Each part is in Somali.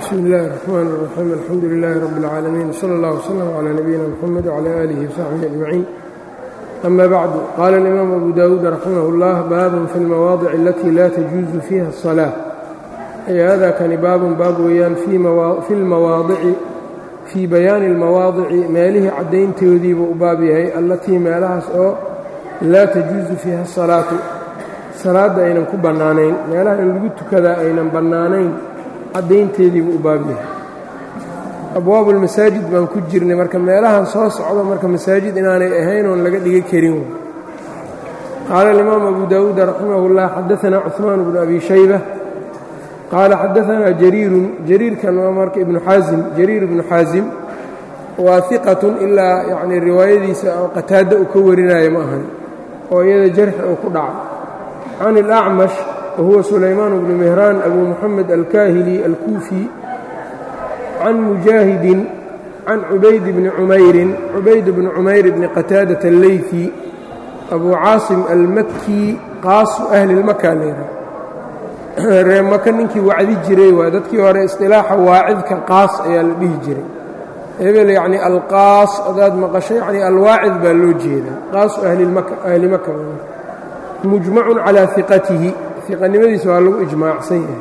bsmi اllahi الرحmn الرaxيim alxamdu لilaahi rab اlcaalamiin wslى اllah wslm عlى nabiyina mxamed wعlى alihi وsaxbihi aجmaciin ama bacdu qaala اlimaam abu dawuud raximah اllah baabun fi اlmawaadic alati la tajuuzu fiiha الصalaaة ay hada kani baabun baab weeyaan fi اlmawaadici fii bayaani اlmawaadici meelihii caddayntoodiibuu u baab yahay allatii meelahaas oo laa tajuusu fiiha الsalaatu salaadda aynan ku bannaanayn meelaha in lagu tukadaa aynan bannaanayn caddaynteediibuu u baab yahay abwaabu lmasaajid baan ku jirnay marka meelahan soo socdo marka masaajid inaanay ahayn oon laga dhiga karin qaala alimaamu abu daawuud raximah اllah xadaanaa cuثmaan bnu abi shayba qaala xadaanaa jariirun jariirkan waa marka ibnu xaasim jariir ibnu xaasim waa iqatun ilaa yacnii riwaayadiisa oo qataadda uu ka warinaayo ma ahan oo iyada jarxi uu ku dhacay can اlacmash wahuwa sulaymaan bnu mihraan abu muxamed alkaahili alkuufi can mujaahidin can cubayd bni cumayrin cubayd bni cumayr bni qataadata alleyfi abu caasim almakki qaasu ahli lmaka leedaha ree maka ninkii wacdi jiray waa dadkii hore isطilaaxa waacidka qaas ayaa la dhihi jiray hebel yacni alqaas adaad maqasho yacni alwaacid baa loo jeedaa qaasu ahli maka mujmacun calaa iqatihi iqanimadiisa waa lagu ijmaacsan yahay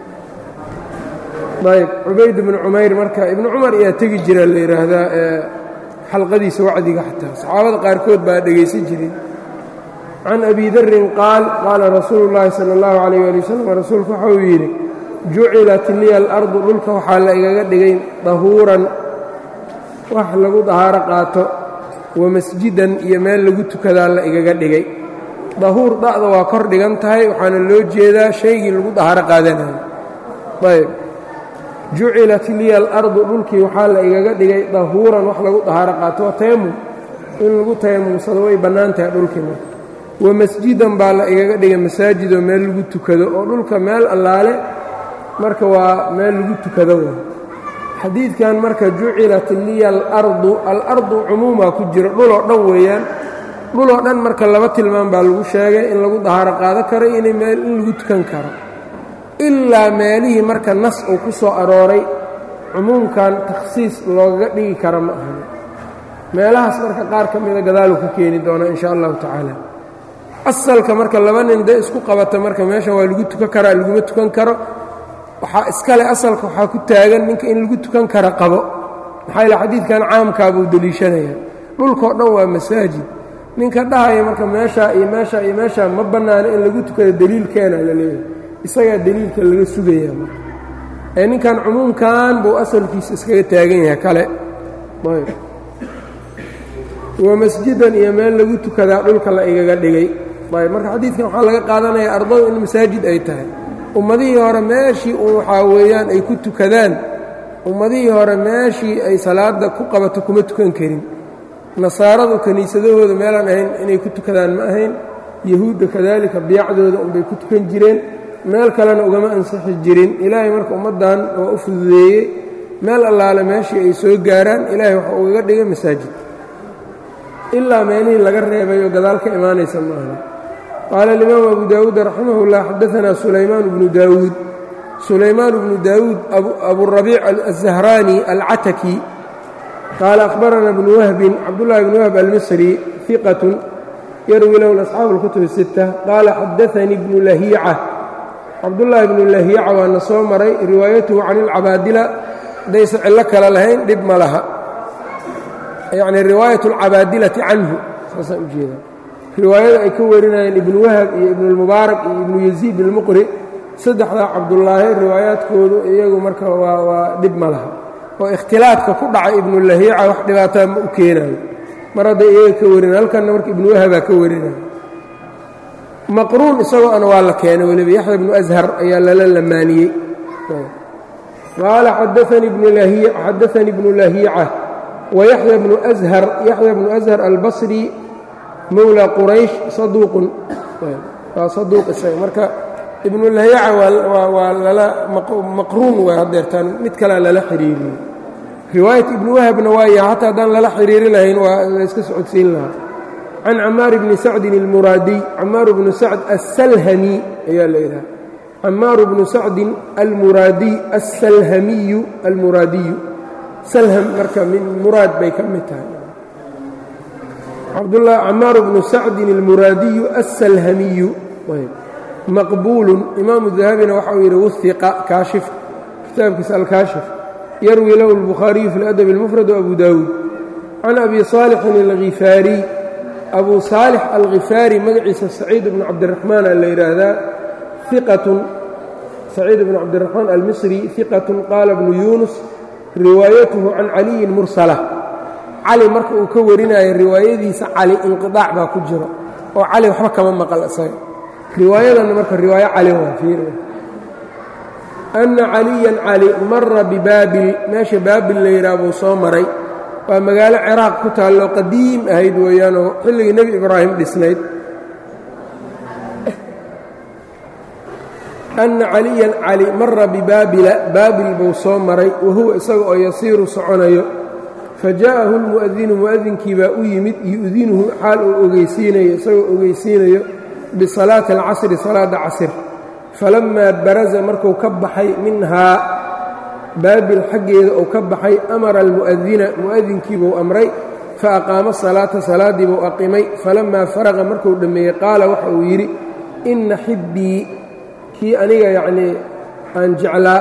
ayb cubayd bnu cumayr marka ibnu cumar ayaa tegi jira la yidhaahdaa ee xalqadiisa wacdiga xataa saxaabada qaarkood baa dhegaysan jiray can abi darin qaal qaala rasuulu llaahi sala allahu calayh ali wasalam rasuulku waxa uu yidhi jucilat liya alardu dhulka waxaa la igaga dhigay dahuuran wax lagu dahaaro qaato wa masjidan iyo meel lagu tukadaa la igaga dhigay dahuur da'da waa kor dhigan tahay waxaana loo jeedaa shaygii lagu dahaaro qaadanayo ayb jucilat liya alardu dhulkii waxaa la igaga dhigay dahuuran wax lagu dahaaro qaato waa tayamum in lagu tayamumsado way bannaan tahay dhulkii marka wa masjidan baa la igaga dhigay masaajidoo meel lagu tukado oo dhulka meel allaale marka waa meel lagu tukado w xadiidkan marka jucilat liya alardu alardu cumuumaa ku jiro dhuloo dhan weeyaan dhuloo dhan marka laba tilmaam baa lagu sheegay in lagu dahaaro qaado karo inay meel in lagu tukan karo ilaa meelihii marka nas uu ku soo arooray cumuumkan takhsiis loogaga dhigi kara ma ahan meelahaas marka qaar ka mida gadaaluu ka keeni doonaa insha allahu tacaala asalka marka laba nin de isku qabata marka meeshan waa lagu tukan karaa laguma tukan karo waxaa iskale asalka waxaa ku taagan ninka in lagu tukan kara qabo maxaa yaele xadiidkan caamkaabuu deliishanaya dhulkao dhan waa masaajid ninka dhahaya marka meeshaa iyo meeshaa iyo meeshaa ma bannaano in lagu tukado deliilkeena la leeyahay isagaa deliilka laga sugaya marka ee ninkan cumuumkan buu asalkiisa iskaga taagan yahay kale ayb wa masjidan iyo meel lagu tukadaa dhulka la igaga dhigay ayb marka xadiidkan waxaa laga qaadanayaa ardadu in masaajid ay tahay ummadihii hore meeshii uun waxaa weeyaan ay ku tukadaan ummadihii hore meeshii ay salaadda ku qabato kuma tukan karin nasaaradu kiniisadahooda meelaan ahayn inay ku tukadaan ma ahayn yahuudda kadaalika biyacdooda unbay ku tukan jireen meel kalena ugama ansixi jirin ilaahay marka ummaddan waa u fududeeyey meel allaale meeshii ay soo gaaraan ilaahay waxa ugaga dhigay masaajid ilaa meelihii laga reebayoo gadaal ka imaanaysa ma aha qaala alimaamu abu daawuud raximah اllah xadaanaa sulaymaan bnu daawuud sulaymaan bnu daawuud aburabiic azahraani alcataki qaala akhbarana bnu wahbin cabdullahi bnu wahb almisri iqatun yarwi lahu asxaabu اlkutub الsita qaala xadaanii bnu lahiica cabdullaahi bnu lahiica waana soo maray riwaayatuhu can ilcabaadila hadaysan cillo kale lahayn dhib ma laha yacni riwaayat alcabaadilati canhu saasaan u jeedaa riwaayada ay ka warinayeen ibnu wahab iyo ibnulmubaarak iyo ibnu yaziid ilmuqri saddexdaa cabdullaahi riwaayaadkoodu iyagu marka waa waa dhib ma laha oo ikhtilaadka ku dhacay ibnulahiica wax dhibaataa ma u keenayo mar hadday iyaga ka warinay halkanna marka ibnu wahabaa ka warinaya maqruun isagoo ana waa la keenay weliba yaxya bnu ashar ayaa lala lamaaniyey qaala xadaanii bnu lahiica wayaxya bnu ashar yaxya bnu ashar albasri mowla quraysh saduuqun waa saduuq isaga marka ibnu lahiica waa lala maqruun waa hadeertaan mid kalea lala xiriiriyey riwaayat ibnu wahabna waaya xataa haddaan lala xiriiri lahayn waa la iska socodsiin lahaa can camaar bni sacdin اlmuraadiy camaar bnu sacd aلsalhami ayaa la yidhaha camaaru bnu sacdin almuraadiy asalhamiyu almuraadiyu salham marka min muraad bay ka mid tahay camaaru bnu sacdin almuraadiyu asalhamiyu maqbuulun imaamu dahabina waxa uu yidhi wiqa kaashif kitaabkiisa alkaashif yarwi lahu اlbukhaariyu fi اladabi اlmufrad abu dawuud can abi saalixin alkhifaariy abu saalix alkhifaari magaciisa saciid bnu cabdiraxmaan a la yidhaahdaa iqatun saciid bnu cabdiraxmaan almisri iqatun qaala bnu yuunus riwaayatuhu can caliyin mursala cali marka uu ka warinayo riwaayadiisa cali inqiaac baa ku jiro oo cali waxba kama maqal isaga riwaayadanna marka riwaayo cali waa fiir anna caliyan cali mara bibaabil meesha baabil la yidhaha buu soo maray waa magaalo ciraaq ku taalloo qadiim ahayd weeyaanoo xilligii nebi ibraahim dhisnayd anna caliyan cali mara bibaabila baabil buu soo maray wahuwa isaga oo yasiiru soconayo fa jaa'ahu lmu'adinu mu'adinkii baa u yimid yu'dinuhu xaal uu ogeysiinayo isagoo ogeysiinayo bisalaati alcasri salaada casir falammaa baraza markuu ka baxay minhaa baabil xaggeeda uu ka baxay amara almu'adina mu'adinkiibuu amray fa aqaama salaata salaaddii buu aqimay falammaa faraqa markuu dhammeeyey qaala waxa uu yidhi inna xibbii kii aniga yacnii aan jeclaa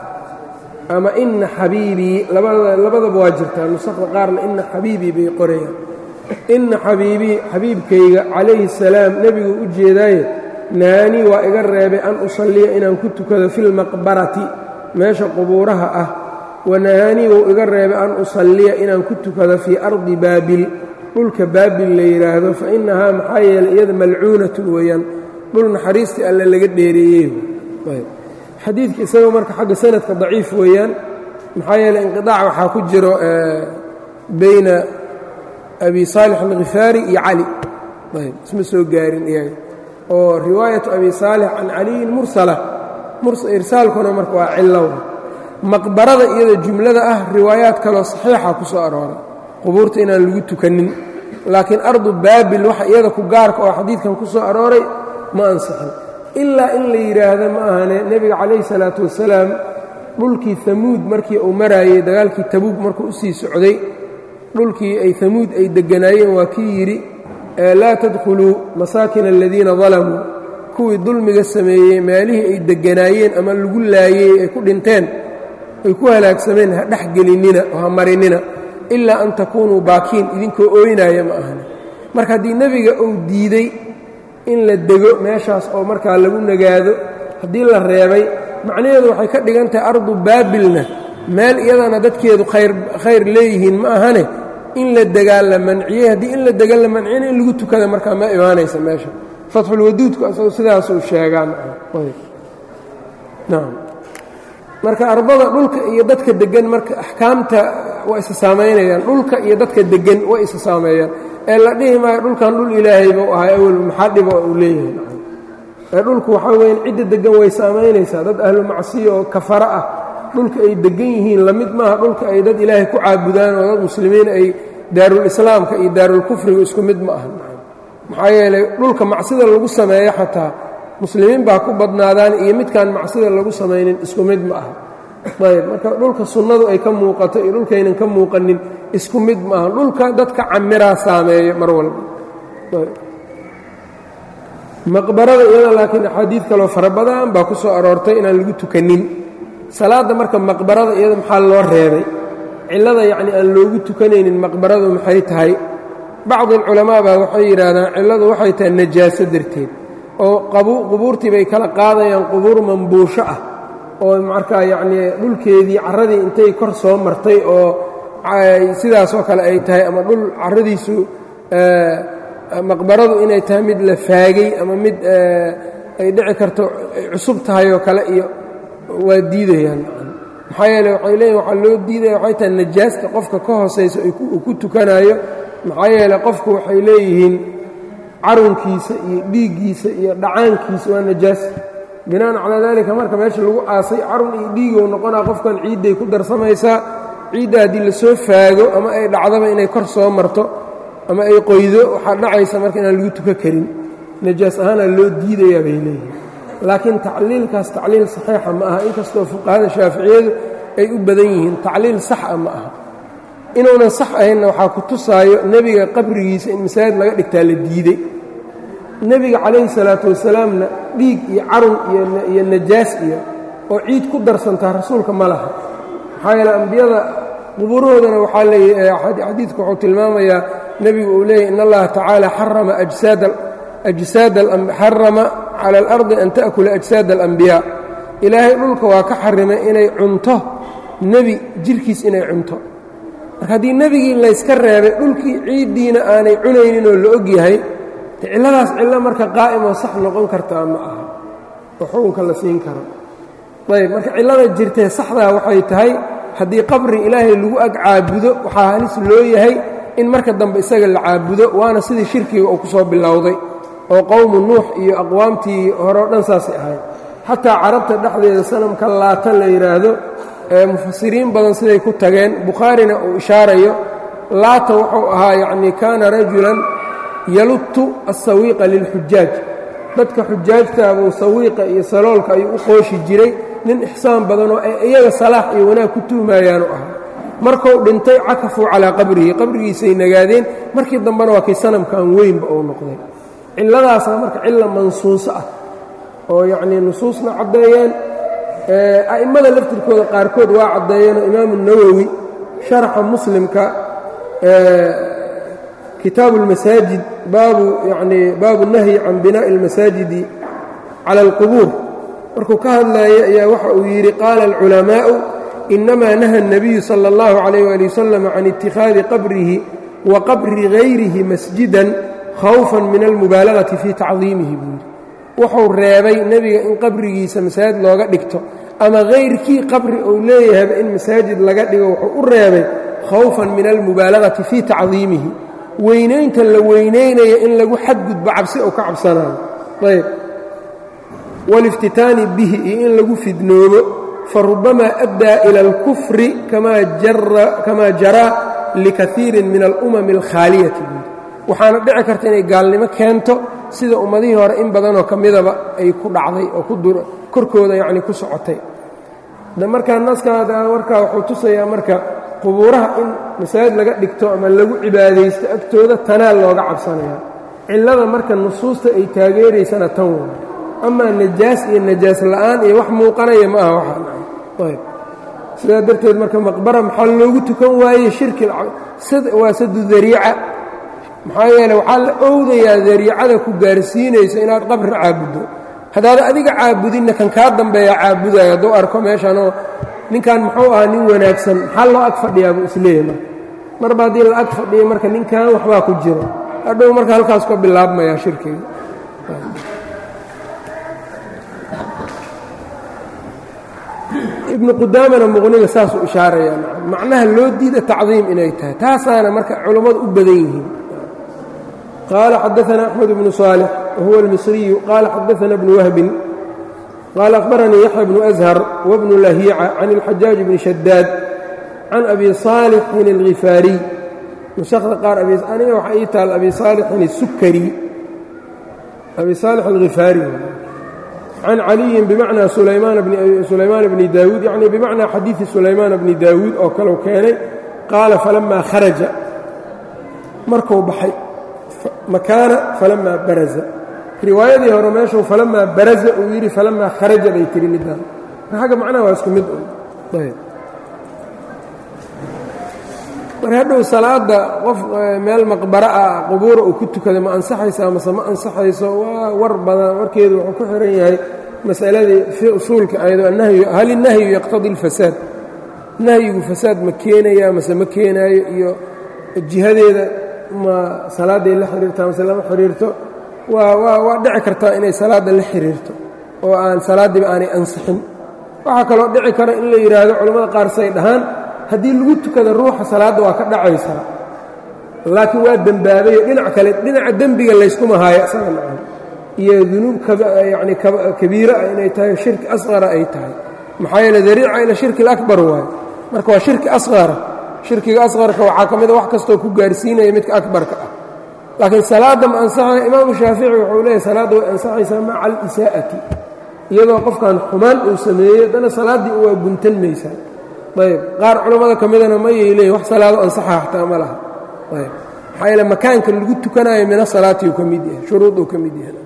ama inna xabiibii labadaba waa jirtaa nusakda qaarna inna xabiibii bay qorayaan inna xabiibii xabiibkayga calayhi salaam nebiguu u jeedaaye naanii waa iga reebay an usalliya inaan ku tukado filmaqbarati meesha qubuuraha ah wanahaanii wuu iga reebay an usalliya inaan ku tukado fii ardi baabil dhulka baabil la yidhaahdo fa innahaa maxaa yeelay iyada malcuunatun weeyaan dhul naxariistii alle laga dheereeyey xadiidka isagoo marka xagga sanadka daciif weeyaan maxaa yeeley inqiaac waxaa ku jiro bayna abi saalix alkhifaari iyo cali ayb isma soo gaarin iyaga oo riwaayatu abi saalix can caliyin mursala irsaalkuna marka waa cilow maqbarada iyada jumlada ah riwaayaad kaloo saxiixa ku soo arooray qubuurta inaan lagu tukanin laakiin ardu baabil waxa iyada ku gaarka oo xadiidkan ku soo arooray ma ansixin ilaa in la yidhaahdo ma ahane nebiga calayhi salaatu wasalaam dhulkii hamuud markii uu maraayey dagaalkii tabuug markuu u sii socday dhulkii ay hamuud ay degganaayeen waa kii yidhi laa tadkhuluu masaakina aladiina dalamuu kuwii dulmiga sameeyey meelihii ay degganaayeen ama lagu laayey ay ku dhinteen ay ku halaagsameen ha dhex gelinina oo ha marinina ilaa an takuunuu baakiin idinkoo ooynaaya ma ahane marka haddii nebiga uu diidey in la dego meeshaas oo markaa lagu nagaado haddii la reebay macnaheedu waxay ka dhigan tahay ardu baabilna meel iyadana dadkeedu khayr leeyihiin ma ahane in la degaa la manciyey haddii in la dega la manciyana in lagu tukada markaa ma imaanaysa meesha fatxulwaduudku asagoo sidaasuu sheegaan nacam marka arbada dhulka iyo dadka deggan marka axkaamta waa isa saamaynayaan dhulka iyo dadka deggan way isa saameeyaan ee la dhihi maayo dhulkan dhul ilaahay buu ahay awel maxaa dhibo uu leeyahay ee dhulku waxaa weyan cidda deggan way saamaynaysaa dad ahlu macsiya oo kafara ah dhulka ay deggan yihiin la mid maaha dhulka ay dad ilaahay ku caabudaan oo dad muslimiin ay daarulislaamka iyo daarulkufriga isku mid ma aha maxaa yeelay dhulka macsida lagu sameeyo xataa muslimiin baa ku badnaadaan iyo midkaan macsida lagu samaynin isku mid ma aha ayb marka dhulka sunnadu ay ka muuqato iyo dhulkaynan ka muuqanin isku mid ma aha dhulka dadka camiraa saameeyo mar walba maqbarada iyada laakiin axaadiid kaloo fara badan baa ku soo aroortay inaan lagu tukanin salaadda marka maqbarada iyada maxaa loo reebay cillada yacni aan loogu tukanaynin maqbaradu maxay tahay bacdi alculamaa baa waxay yidhaahdaan cilladu waxay tahay najaaso darteed oo qubuurtii bay kala qaadayaan qubuur mambuusho ah oo markaa yacnii dhulkeedii carradii intay kor soo martay oo sidaasoo kale ay tahay ama dhul carradiisu maqbaradu inay tahay mid la faagay ama mid ay dhici karto cusub tahay oo kale iyo waa diidayaan maxaa yeele waxay leeyihin waxaa loo diidaya waxay tahay najaasta qofka ka hoosaysa uu ku tukanayo maxaa yeele qofku waxay leeyihiin carunkiisa iyo dhiiggiisa iyo dhacaankiisa waa najaas binaan calaa daalika marka meesha lagu aasay carun iyo dhiigow noqonaa qofkan ciidday ku darsamaysaa ciidda haddii lasoo faago ama ay dhacdaba inay kor soo marto ama ay qoydo waxaa dhacaysa marka inaan lagu tuka karin najaas ahaana loo diidayaa bay leeyihin laakiin tacliilkaas tacliil saxiixa ma aha inkastoo fuqahada shaaficiyadu ay u badan yihiin tacliil saxa ma aha inuunan sax ahaynna waxaa ku tusaayo nebiga qabrigiisa in masaajid laga dhigtaa la diidey nebiga calayhi salaatu wasalaamna dhiig iyo carun iyo najaas iyo oo ciid ku darsantaa rasuulka ma laha maxaa yeele ambiyada qubuurahoodana waxaa leeyahy xadiidku wuxuu tilmaamayaa nebigu uu leeyahy in allaha tacaala xarama ajsaad xarama cala alardi an ta'kula ajsaad alambiyaa ilaahay dhulka waa ka xarimay inay cunto nebi jirhkiis inay cunto marka haddii nebigii layska reebay dhulkii ciiddiina aanay cunaynin oo la og yahay cilladaas cillo marka qaa'imoo sax noqon kartaa ma aha oo xukunka la siin karo ayb marka cillada jirtee saxdaa waxay tahay haddii qabri ilaahay lagu ag caabudo waxaa halis loo yahay in marka dambe isaga la caabudo waana sidii shirkiga uu ku soo bilowday oo qowmu nuux iyo aqwaamtii hore o dhan saasay ahayd xataa carabta dhexdeeda sanamka laata la yidhaahdo ee mufasiriin badan siday ku tageen bukhaarina uu ishaarayo laata wuxuu ahaa yacnii kaana rajulan yaluttu asawiiqa lilxujaaj dadka xujaajtaabuu sawiiqa iyo saloolka ayuu u qooshi jiray nin ixsaan badanoo ay iyaga salaax iyo wanaag ku tuhmayaanu ahaa markuu dhintay cakafuu calaa qabrihi qabrigiisay nagaadeen markii dambena waa kay sanamkan weynba uu noqday cilladaasna marka cilla mansuuso ah oo yacnii nusuusna caddeeyeen a'immada laftirkooda qaarkood waa caddeeyeenoo imaamu nawowi sharaxa muslimka kitaabu اlmasaajid baabu yanii baabu nahyi can binaa'i اlmasaajidi cala اlqubuur markuu ka hadlaayay ayaa waxa uu yidhi qaala alculamaa'u inamaa naha الnabiyu salى اllahu عalayh wali wasalam can itikhaadi qabrihi wa qabri gayrihi masjidan khawfan min almubaalagati fii tacdiimihi buu yidhi wuxuu reebay nebiga in qabrigiisa masaajid looga dhigto ama hayrkii qabri uu leeyahayba in masaajid laga dhigo wuxuu u reebay khawfan min almubaalagati fii tacdiimihi weynaynta la weynaynaya in lagu xadgudbo cabsi oo ka cabsanayo ayb waliftitaani bihi iyo in lagu fidnoobo farubamaa addaa ila alkufri kamaa jaraa likaiirin min alumami alkhaaliyati waxaana dhici karta inay gaalnimo keento sida ummadihii hore in badanoo ka midaba ay ku dhacday oo korkooda yacni ku socotay markaa naskaada warkaa wuxuu tusayaa marka qubuuraha in masaajid laga dhigto ama lagu cibaadaysto agtooda tanaa looga cabsanaya cillada marka nusuusta ay taageeraysana tan wa amaa najaas iyo najaas la'aan iyo wax muuqanaya ma aha waxaayb sidaa darteed marka maqbara maxaa loogu tukan waaye shirki waa sadu dariica maxaa yeele waxaa la owdayaa dariicada ku gaarsiinayso inaad qabri caabuddo haddaad adiga caabudinna kan kaa dambeeya caabudayo hadduu arko meeshanoo ninkan muxuu ahaa nin wanaagsan maxaa loo ag fadhiyaa buu isleeyahy marka marba haddii la ag fadhiya marka ninkan waxbaa ku jiro hadhow marka halkaas ka bilaabmayaa shirkiga ibnu qudaamana muqniga saasuu ishaarayaa macnaha loo diida tacdiim inay tahay taasaana marka culammadu u badan yihiin qaala xadaana axmed bnu saalix wahuwa almisriyu qaala xadaana bnu wahbin qaala akhbaranii yaxya bnu ashar wabnu lahiica can اlxajaaj bni shadaad can abi saalixin اlhifaariy nusakda qaar aniga waxa ii taal abi saalixin الsukari abi saalix alhifaari can caliyin bimacnaa sulaymaan bni daawuud yacni bimacnaa xadiidi sulaymaan bni daawuud oo kalau keenay qaala falamaa kharaja markuu baxay makaana falamaa baraza riwaayadii hore meeshuu falamaa baraza uu yidhi falamaa kharaja bay tiri midaan xagga macnaha waa isku mid un mar hadhow salaadda qof meel maqbara ah qubuura uu ku tukada ma ansaxaysaa mase ma ansaxayso waa war badan warkeedu wuxuu ku xihan yahay masaladii fii usuulka ayadoo annahyu hal innahyu yaqtadi اlfasaad nahyigu fasaad ma keenaya mase ma keenaayo iyo jihadeeda ma salaaday la xiriirtaa mase lama xiriirto waa waa waa dhici kartaa inay salaadda la xiriirto oo aan salaaddiiba aanay ansixin waxaa kaloo dhici kara in la yidhaahdo culammada qaar say dhahaan haddii lagu tukada ruuxa salaadda waa ka dhacaysaa laakiin waa dembaabayo dhinac kale dhinaca dembiga layskuma haayo isaga nacan iyo dunuub yacni kabiira ah inay tahay shirki asqara ay tahay maxaa yeele dariica ila shirki alakbar waayo marka waa shirki asqara shirkiga asqarka waxaa ka mida wax kastoo ku gaarsiinaya midka akbarka ah laakiin salaadda ma ansaxaya imaamu shaafici wuxuu leeyahy salaadda way ansaxaysaa maca alisaa'ati iyadoo qofkan xumaan uu sameeyey haddana salaaddii waa guntan maysaa ayb qaar culammada ka midana mayay leeyiin wax salaado ansaxa xataa ma laha ayb maxaa yaele makaanka lagu tukanayo mina salaati uu ka mid yahay shuruud uu ka mid yahay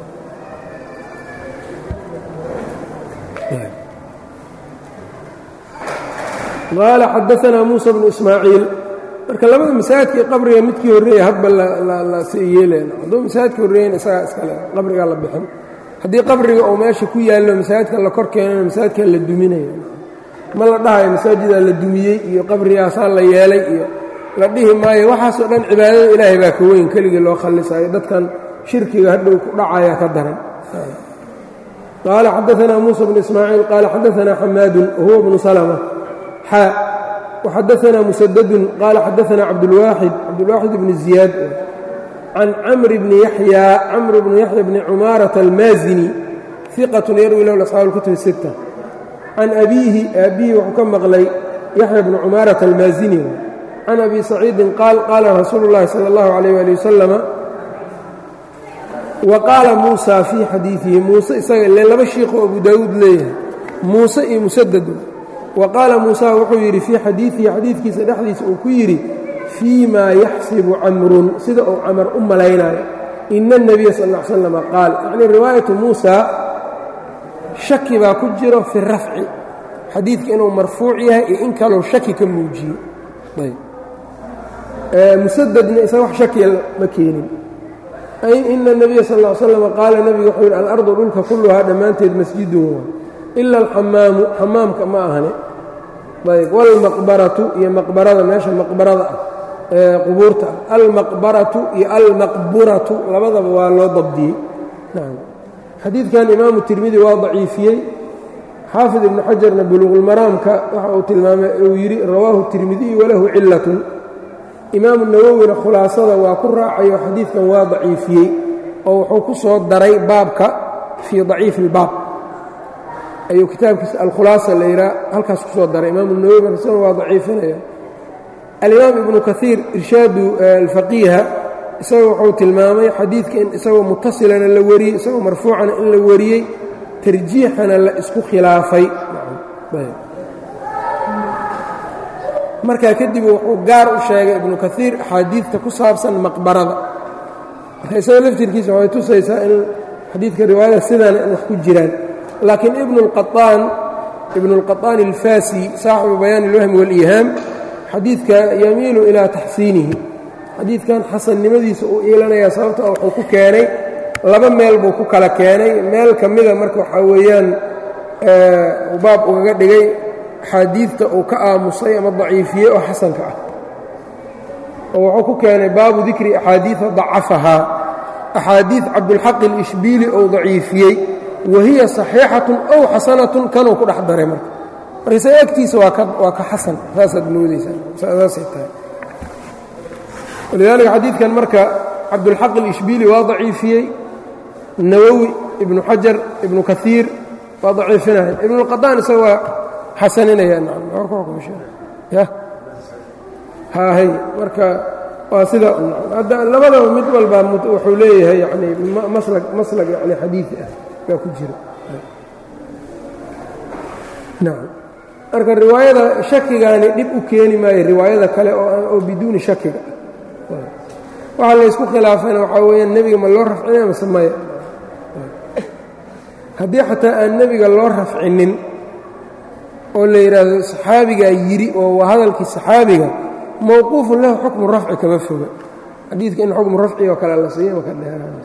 qaala xadaanaa muusa bnu ismaaciil marka labada masaajidkii qabriga midkii horreeya hadba la yeeleen hadduu masaajidka horreeyen isagaa iskale qabrigaa la bixin haddii qabriga uu meesha ku yaallo masaajidka la kor keenana masaajidkaa la duminaya ma la dhahayo masaajidaa la dumiyey iyo qabrigaasaa la yeelay iyo la dhihi maayo waxaasoo dhan cibaadada ilaahay baa ka weyn keligii loo khallisayo dadkan shirkiga hadhow ku dhacaya ka daran qaala xadaanaa muusa bnu ismaaciil qaala xadaanaa xamaadun wahuwa bnu salma xaa waxadaanaa musadadun qaala xadaanaa cabdulwaaxid cabdulwaaxid bni ziyaad can camr bni yaxyaa camr bni yaxya bni cumaarata almaazini iqatun yarwi lahu asxaabu اlkutub الsitta can abiihi aabbihi wuxuu ka maqlay yaxya bni cumaarata almaazini can abi saciidin qaal qaala rasuulu اllahi salى اllahu alayh ali wasalama wa qaala muusa fii xadiidihi muuse isaga ile laba shiikhoo abu daawuud leeyahay muuse iyo musadadu wa qaala muusa wuxuu yidhi fii xadiidihi xadiidkiisa dhexdiisa uu ku yidhi fii maa yaxsibu camrun sida uu camar u malaynayo ina اnebiya sal ا l slama qaal yacnii riwaayatu muusa shaki baa ku jiro fi rafci xadiidka inuu marfuuc yahay iyo in kalou shaki ka muujiyo musadadna isaga wax shakiya ma keenin ay ina الnebiya sal ا slama qaala nebigu wuxuu yidhi alardu dhulka kulluhaa dhammaanteed masjidun waa ila alxamaamu xamaamka ma ahane ayb wاlmaqbaratu iyo maqbarada meesha maqbarada ah ee qubuurta ah almaqbaratu iyo almaqburatu labadaba waa loo dabdiyey xadiidkan imaamu tirmidi waa daciifiyey xaafid ibnu xajarna buluuqulmaraamka waxa uu tilmaamay uu yidhi rawaahu tirmidiyu walahu cilatun imaamu nawowina khulaasada waa ku raacayo xadiidkan waa daciifiyey oo wuxuu ku soo daray baabka fii daciifi اlbaab ayuu kitaabkiisa alkhulaasa la yidhaha halkaas ku soo daray imaamu nawowi markasna waa daciifinaya alimaam ibnu kaiir irshaadu alfaqiiha isaga wuxuu tilmaamay xadiidka in isagoo mutasilana la wariyey isagoo marfuucana in la wariyey tarjiixana la isku khilaafay markaa kadib wuxuu gaar u sheegay ibnu kaiir axaadiidta ku saabsan maqbarada marka isaga laftirkiisa waxay tusaysaa in xadiidka riwaayada sidaana in wax ku jiraan laakiin ibnu اlqaطaan ibnu اlqaطaan alfasi saaxibu bayaan اlwahmi wاliihaam xadiidka yamiilu ilaa taxsiinihi xadiidkan xasannimadiisa uu iilanayaa sababta wuxuu ku keenay laba meel buu ku kala keenay meel ka mida marka waxaa weeyaan baab ugaga dhigay axaadiidta uu ka aamusay ama daciifiyey oo xasanka ah oo wuxuu ku keenay baabu dikri axaadiida dacafahaa axaadiid cabdulxaq ilishbiili ou daciifiyey wa hiya saxiixatun ow xasanatun kanuu ku dhex daray marka marka isaga agtiisa waa ka xasan saasaad moodaysaa saasay tahay walidaalika xadiidkan marka cabdulxaq ilishbiili waa daciifiyey nawowi ibnu xajar ibnu kaiir waa daciifinaya ibnuاlqadaan isaga waa xasaninaya haahay marka waa sida labadaba mid walba wuxuu leeyahay yani maslag yani xadiidi ah baa ku jira nacam marka riwaayada shakigaani dhib u keeni maayo riwaayada kale oo biduuni shakiga ah waxaa laysku khilaafayna waxaa weeyaan nebiga ma loo rafcinaya mase maya haddii xataa aan nebiga loo rafcinin oo la yidhaahdo saxaabigaa yidhi oo waa hadalkii saxaabiga mowquufun lahu xukmu rafci kama foga xadiidka in xukmu rafci oo kale la siiyo maka dheeraanayso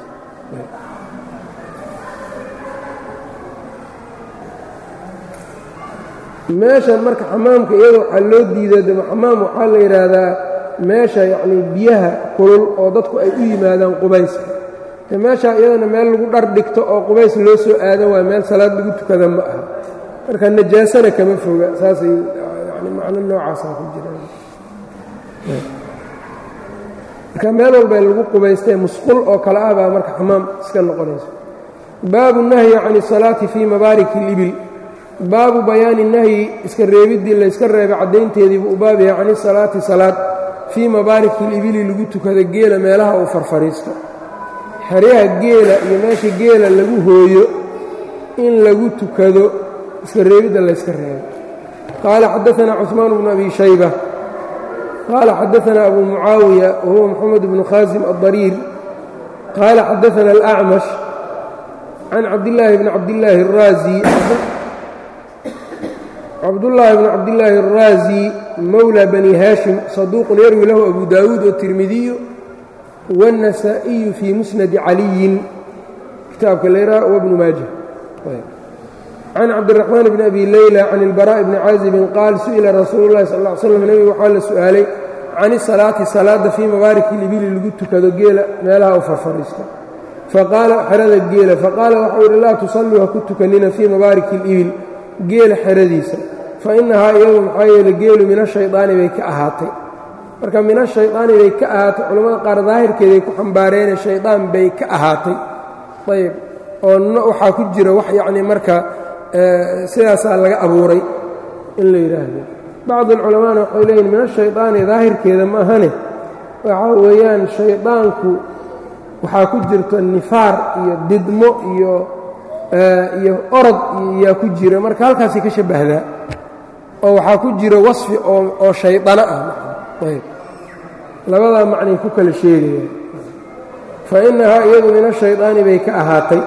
meeshan marka xamaamka iyada waxaa loo diidaa dema xamaam waxaa la yidhaahdaa meesha yacnii biyaha kulul oo dadku ay u yimaadaan qubayska de meeshaa iyadana meel lagu dhar dhigto oo qubays loo soo aadan waayo meel salaad lagu tukada ma aha marka najaasana kama foga saasay yani macno noocaasaa ku jiraan marka meel walba lagu qubaystay musqul oo kale ah baa marka xamaam iska noqonayso baabu nahyi can الsalaati fii mabaariki اlibil baabu bayaani nahyi iska reebiddii layska reebay caddaynteedii buu u baab yahay can isalaati salaad fii mabaariki libili lagu tukada geela meelaha uu farfariisto xeryaha geela iyo meesha geela lagu hooyo in lagu tukado iska reebidda layska reebo qaala xadaanaa cuثmaan bnu abi shayba qaala xadaanaa abu mucaawiya wahuwa moxamed bnu khaasim aلdariir qaala xadaana alأcmash can cabdillaahi bni cabdillaahi الraazi cabdullaahi bni cabdillaahi الraazi mowlى bani haashim saduuqun yarwi lahu abu daawuud wالtirmidiyu wالنasaaئiyu fii musnadi caliyin kitaabka layraa wbnu maaja can cabdiraxmaan bni abi leyla can ilbaraaءi bni caazibin qaal su'ila rasuulu llahi sal ll ly slam nebigu waxaa la su'aalay can isalaati salaadda fii mabaariki libili lagu tukado geela meelaha u farfariisto faqaala xerada geela faqaala waxau yidhi laa tusalluu ha ku tukanina fii mabaariki اlibil geela xeradiisa fa innahaa iyadu maxaa yeele geelu min ashaydaani bay ka ahaatay marka min ashaydaani bay ka ahaatay culamada qaar daahirkeeday ku xambaareene shaydaan bay ka ahaatay ayb oo waxaa ku jira wax yacni marka sidaasaa laga abuuray in la yidhaahdo bacd alculamaana waxay leeyihin min ashaydaani daahirkeeda ma ahane waxaa weeyaan shaydaanku waxaa ku jirta nifaar iyo didmo iyo iyo orod yaa ku jira marka halkaasay ka shabbahdaa oo waxaa ku jira wasfi oo shaydano ah ayb labadaa macnay ku kala sheegayaan fa innahaa iyadu min ashaydaani bay ka ahaatay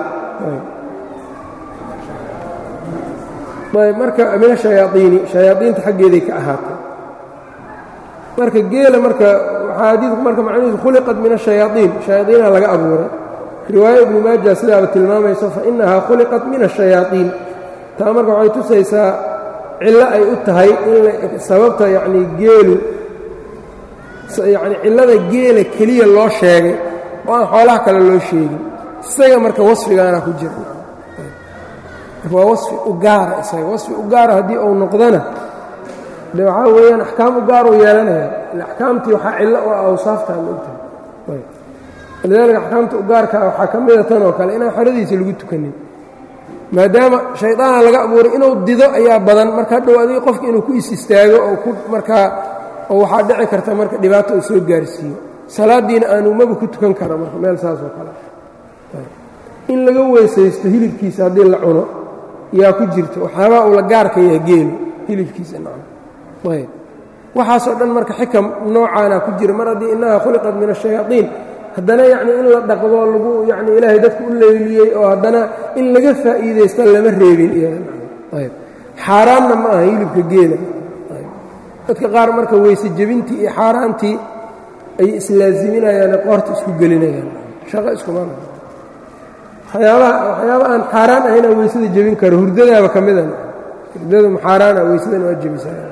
ayb marka min ashayaaiini shayaaiinta xaggeeday ka ahaatay marka geela marka waxaa xadiidku marka macnihiisu khuliqat min ashayaaiin shayaaiina laga abuuray riwaaya ibnu maaja sidaaba tilmaamayso fa innahaa khuliqat min ashayaaiin taa marka waxay tusaysaa cillo ay u tahay in sababta yacnii geelu yacni cillada geela keliya loo sheegay oo aan xoolaha kale loo sheegin isaga marka wasfigaana ku jira marka waa wasfi u gaara isaga wasfi u gaara haddii uu noqdona de waxaa weeyaan axkaam u gaaruu yeelanaya axkaamtii waxaa cillo u ah awsaaftaa maogtahay walidaalika axkaamta u gaarkaa waxaa ka mida tan oo kale inaan xeradiisa lagu tukanin maadaama shaydaana laga abuuray inuu dido ayaa badan marka hadhow adiga qofka inuu ku is istaago oo ku markaa oo waxaa dhici karta marka dhibaato uu soo gaarsiiyo salaaddiina aanu maba ku tukan kara marka meel saas oo kale in laga weysaysto hilibkiisa haddii la cuno yaa ku jirta waxyaabaa uu la gaarka yahay geelu hilibkiisa nacam ayb waxaasoo dhan marka xikam noocaana ku jira mar haddii innaha khuliqat min ashayaaiin haddana yacnii in la dhaqdo lagu yacni ilaahay dadka u leyliyey oo haddana in laga faa'iidaysta lama reebin iyayb xaaraanna ma aha hilibka geela dadka qaar marka weyse jebintii iyo xaaraantii ay islaaziminayaane qoorta isku gelinayaan shaqo iskuma waxyaabaha waxyaaba aan xaaraan ahaynaa weysada jebin karo hurdadaaba ka mida hurdada xaaraana weysadan waa jebisaa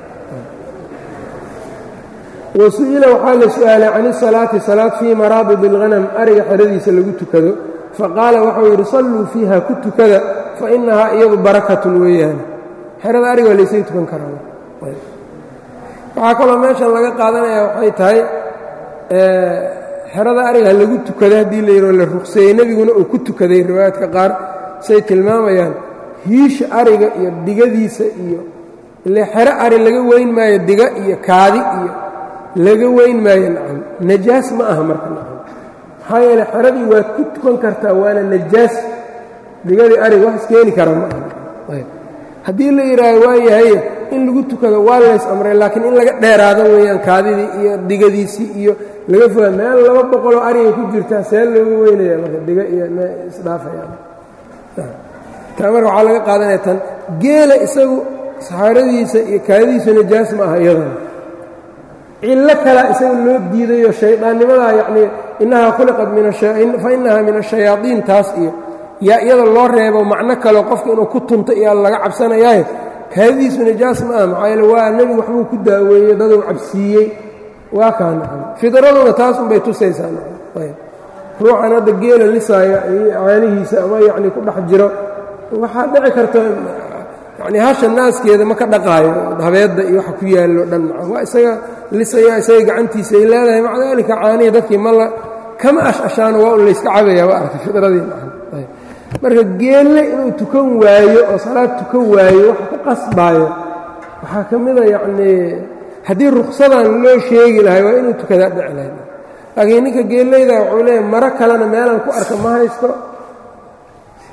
wasu'ila waxaa la su'aalay can isalaati salaad fii maraabid اlghanam ariga xeradiisa lagu tukado faqaala waxau yidhi salluu fiiha ku tukada fa innahaa iyadu barakatun weeyaan xerada ariga waa laysaga tukan karaa waxaa kaloo meeshan laga qaadanaya waxay tahay xerada ariga lagu tukada haddii la yidhao la ruqseeyey nebiguna uu ku tukaday riwaayaadka qaar say tilmaamayaan hiisha ariga iyo digadiisa iyo ile xero ari laga weyn maayo diga iyo kaadi iyo laga weyn maayo nacam najaas ma aha marka nacam maxaa yeele xeradii waad ku tukan kartaa waana najaas digadii ariga wax iskeeni kara ma aha haddii la yidhaaho waayahay in lagu tukado waa lays amray laakiin in laga dheeraado weeyaan kaadidii iyo digadiisii iyo laga foga meel laba boqoloo arigay ku jirtaa see looga weynaya marka diga iyo isdhaafayaan taa marka waxaa laga qaadanaya tan geela isagu saxaaradiisa iyo kaadidiisu najaas ma aha iyadana cillo kalaa isaga loo diidayo shaydaannimadaa yacnii innahaa khuliqat fa innahaa min ashayaadiin taas iyo yaa iyada loo reebo macno kaleo qofka inuu ku tunto iyaa laga cabsanayaaye kaadidiisu najaas ma aha maxaa yeele waa nebigu waxbuu ku daaweeyey daduu cabsiiyey waa kaa nacam fidraduna taas unbay tusaysaa nacam ayb ruuxan hadda geela lisaaya caanihiisa ama yacnii ku dhex jiro waxaa dhici karta yacnii hasha naaskeeda ma ka dhaqaayo habeedda iyo waxa ku yaallo dhan nacam waa isaga lisaya isaga gacantiisa ay leedahay maca daalika caanihi dadkii ma la kama ash-ashaano waa un layska cabayaa waa arkay fidradii nacam ayb marka geelle inuu tukan waayo oo salaad tukan waayo wax ku qasbaayo waxaa ka mida yacnii haddii ruksadan loo sheegi lahay waa inuu tukadaa dhici lahayd laakiin ninka geellayda wuxuu leeyahy maro kalena meelaan ku arka ma haysto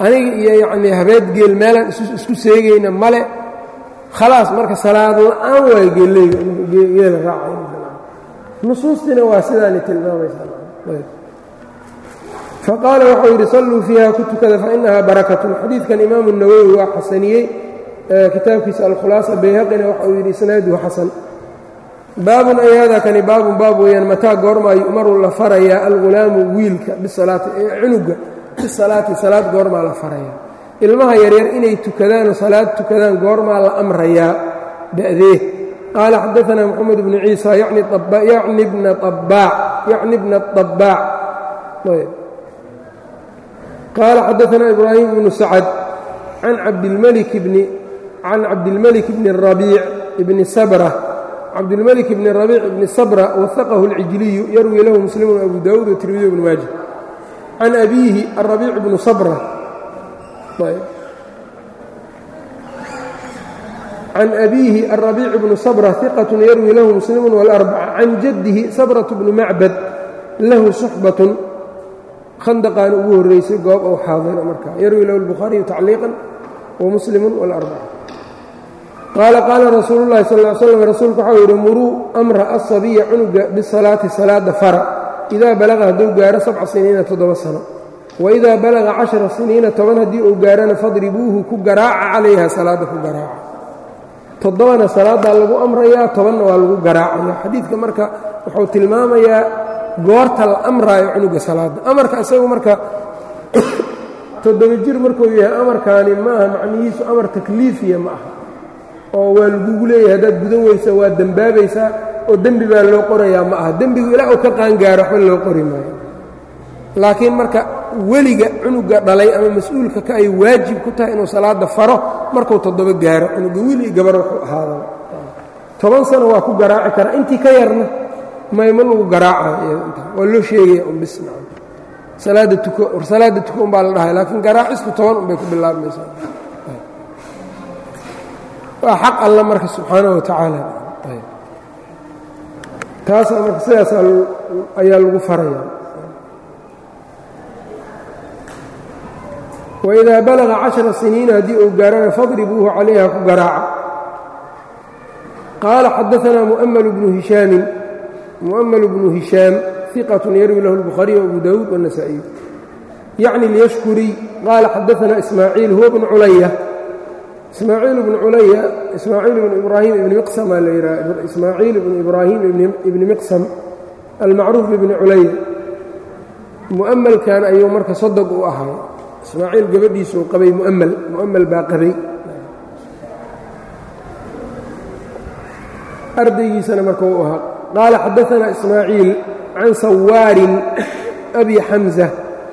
aniga iyo yacnii habeed geel meelaan isku seegayna male khalaas marka salaad la-aan waayo geeleyga geela raacay nusuustiina waa sidaani tilmaamaysaa faqaala waxau yidhi salluu fiiha ku tukada fainahaa barakatun xadiidkan imaamu nawowi waa xasaniyey kitaabkiisa alkhulaasa bayhaqina waxa uu yidhi isnaaduhu xasan baabun ay hada kani baabun baab weeyaan mataa goormaa yu'maru la farayaa algulaamu wiilka bisalaati cunuga bisalaati salaad goormaa la farayaa ilmaha yaryar inay tukadaanoo salaad tukadaan goormaa la amrayaa da'dee qaala xadaanaa moxamed bnu ciisa yacni bna abaac yacni bna abaac qaala xadaanaa ibraahim bnu sacad can cabdilmalik bni can cabdilmalik bni rabiic bni sabra cabdilmalik bni rabiic bni sabra wahaqahu اlcijliyu yarwi lahu muslimun abu daawuud watirmidiy bnu maaja can abiihi arabiic bnu sabra can abiihi arabiic bnu sabra hiqat yarwi lahu muslimu wاlarbaca can jaddihi sabrat bnu macbad lahu suxbatun khandaqaana ugu horreysay goob ou xaadira markaa yarwi lahu اlbukhaariyu tacliiqan wamuslimu wاlarbaca qaala qaala rasuulu llahi sal ly slam rasuulku waxau yidhi muruu amra asabiya cunuga bisalaati salaada fara idaa balaqa hadduu gaaro sabca siniina toddoba sano waidaa balaqa cashara siniina toban haddii uu gaarana fadribuuhu ku garaaca calayha salaadda ku garaaca toddobana salaaddaa lagu amrayaa tobanna waa lagu garaacaya xadiidka marka wuxuu tilmaamayaa goorta la amraayo cunuga salaadda amarka isagu marka toddoba jir markuu yahay amarkaani maaha macnihiisu amar takliifiya ma aha oo waa lagugu leeyahay haddaad gudan weysa waa dembaabaysaa oo dembi baa loo qorayaa ma aha dembigu ilaa uu ka qaangaaro waxba loo qori maayo laakiin marka weliga cunuga dhalay ama mas-uulka ka ay waajib ku tahay inuu salaada faro markuu toddoba gaaro cunuga wiil iyo gabar wuxuu ahaadaba toban sano waa ku garaaci karaa intii ka yarna mayma lagu garaacayo waa loo sheegaya un bis salaada tuko war salaada tuko un baa la dhahay laakiin garaacisku toban un bay ku bilaabmaysaa waa xaq alla marka subxaanaه wa tacaala taasaa marka sidaas ayaa lagu faraya waidaa balaga caشhara siniina haddii uu gaarana fadribuuhu calayha ku garaaca qaala xadaanaa mu'ml bnu hishaamin mu'ml bnu hishaam ثiqaة yarwi lahu الbukhaariي وabu dawuud والنasaaئiy yacni اlyashkuriy qaala xadaanaa ismaaciil huwa bnu culaya ismaaciil bnu culaya ismaaciil bnu ibraahim ibni miqsam aa la yidhaha ismaaciil ibnu ibraahim ibni miqsam almacruuf ibni culaya mu'amalkan ayuu marka sodog u ahaa ismaaciil gabadhiisuu qabay mu'amal mu'amal baa qabay ardaygiisana marka uu ahaa qaala xadaanaa ismaaciil can sawaarin abi xamza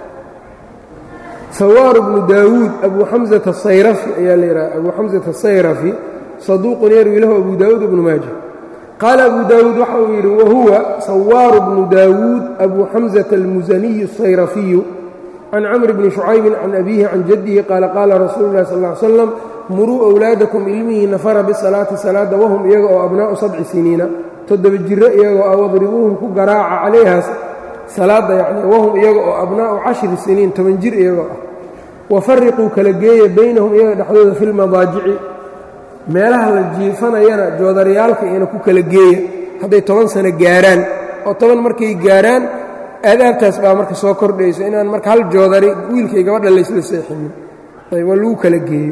sawاar bnu daawuud abu xamزة الsayrafi ayaa la yidhaha abu xamزة الsayrafi صaduuqun yarwi lahu abu daawuud bnu maaja qaala abu daawuud waxa uu yidhi wahuwa sawaaru bnu daawuud abu xamزة الmusaniyu الsayrafiyu can camr bni شhucaybi can abihi can jadihi qaala qaala rasuulu اlahi sal ا ly slam muruu أwlaadakum ilmihiina fara bisalaati salaada wahum iyaga oo abnaa'u sabci siniina toddoba jiro iyagoo a wadribuuhum ku garaaca calayhaas salaadda yacni wahum iyaga oo abnaa'u cashri siniin toban jir iyagoo ah wafariquu kala geeya baynahum iyaga dhexdooda fi lmadaajici meelaha la jiifanayana joodaryaalka iyana ku kala geeya hadday toban sano gaaraan oo toban markay gaaraan aadaabtaas baa marka soo kordhayso inaan marka hal joodari wiilkay gabadha laysla seexinin ayb waa lagu kala geeyo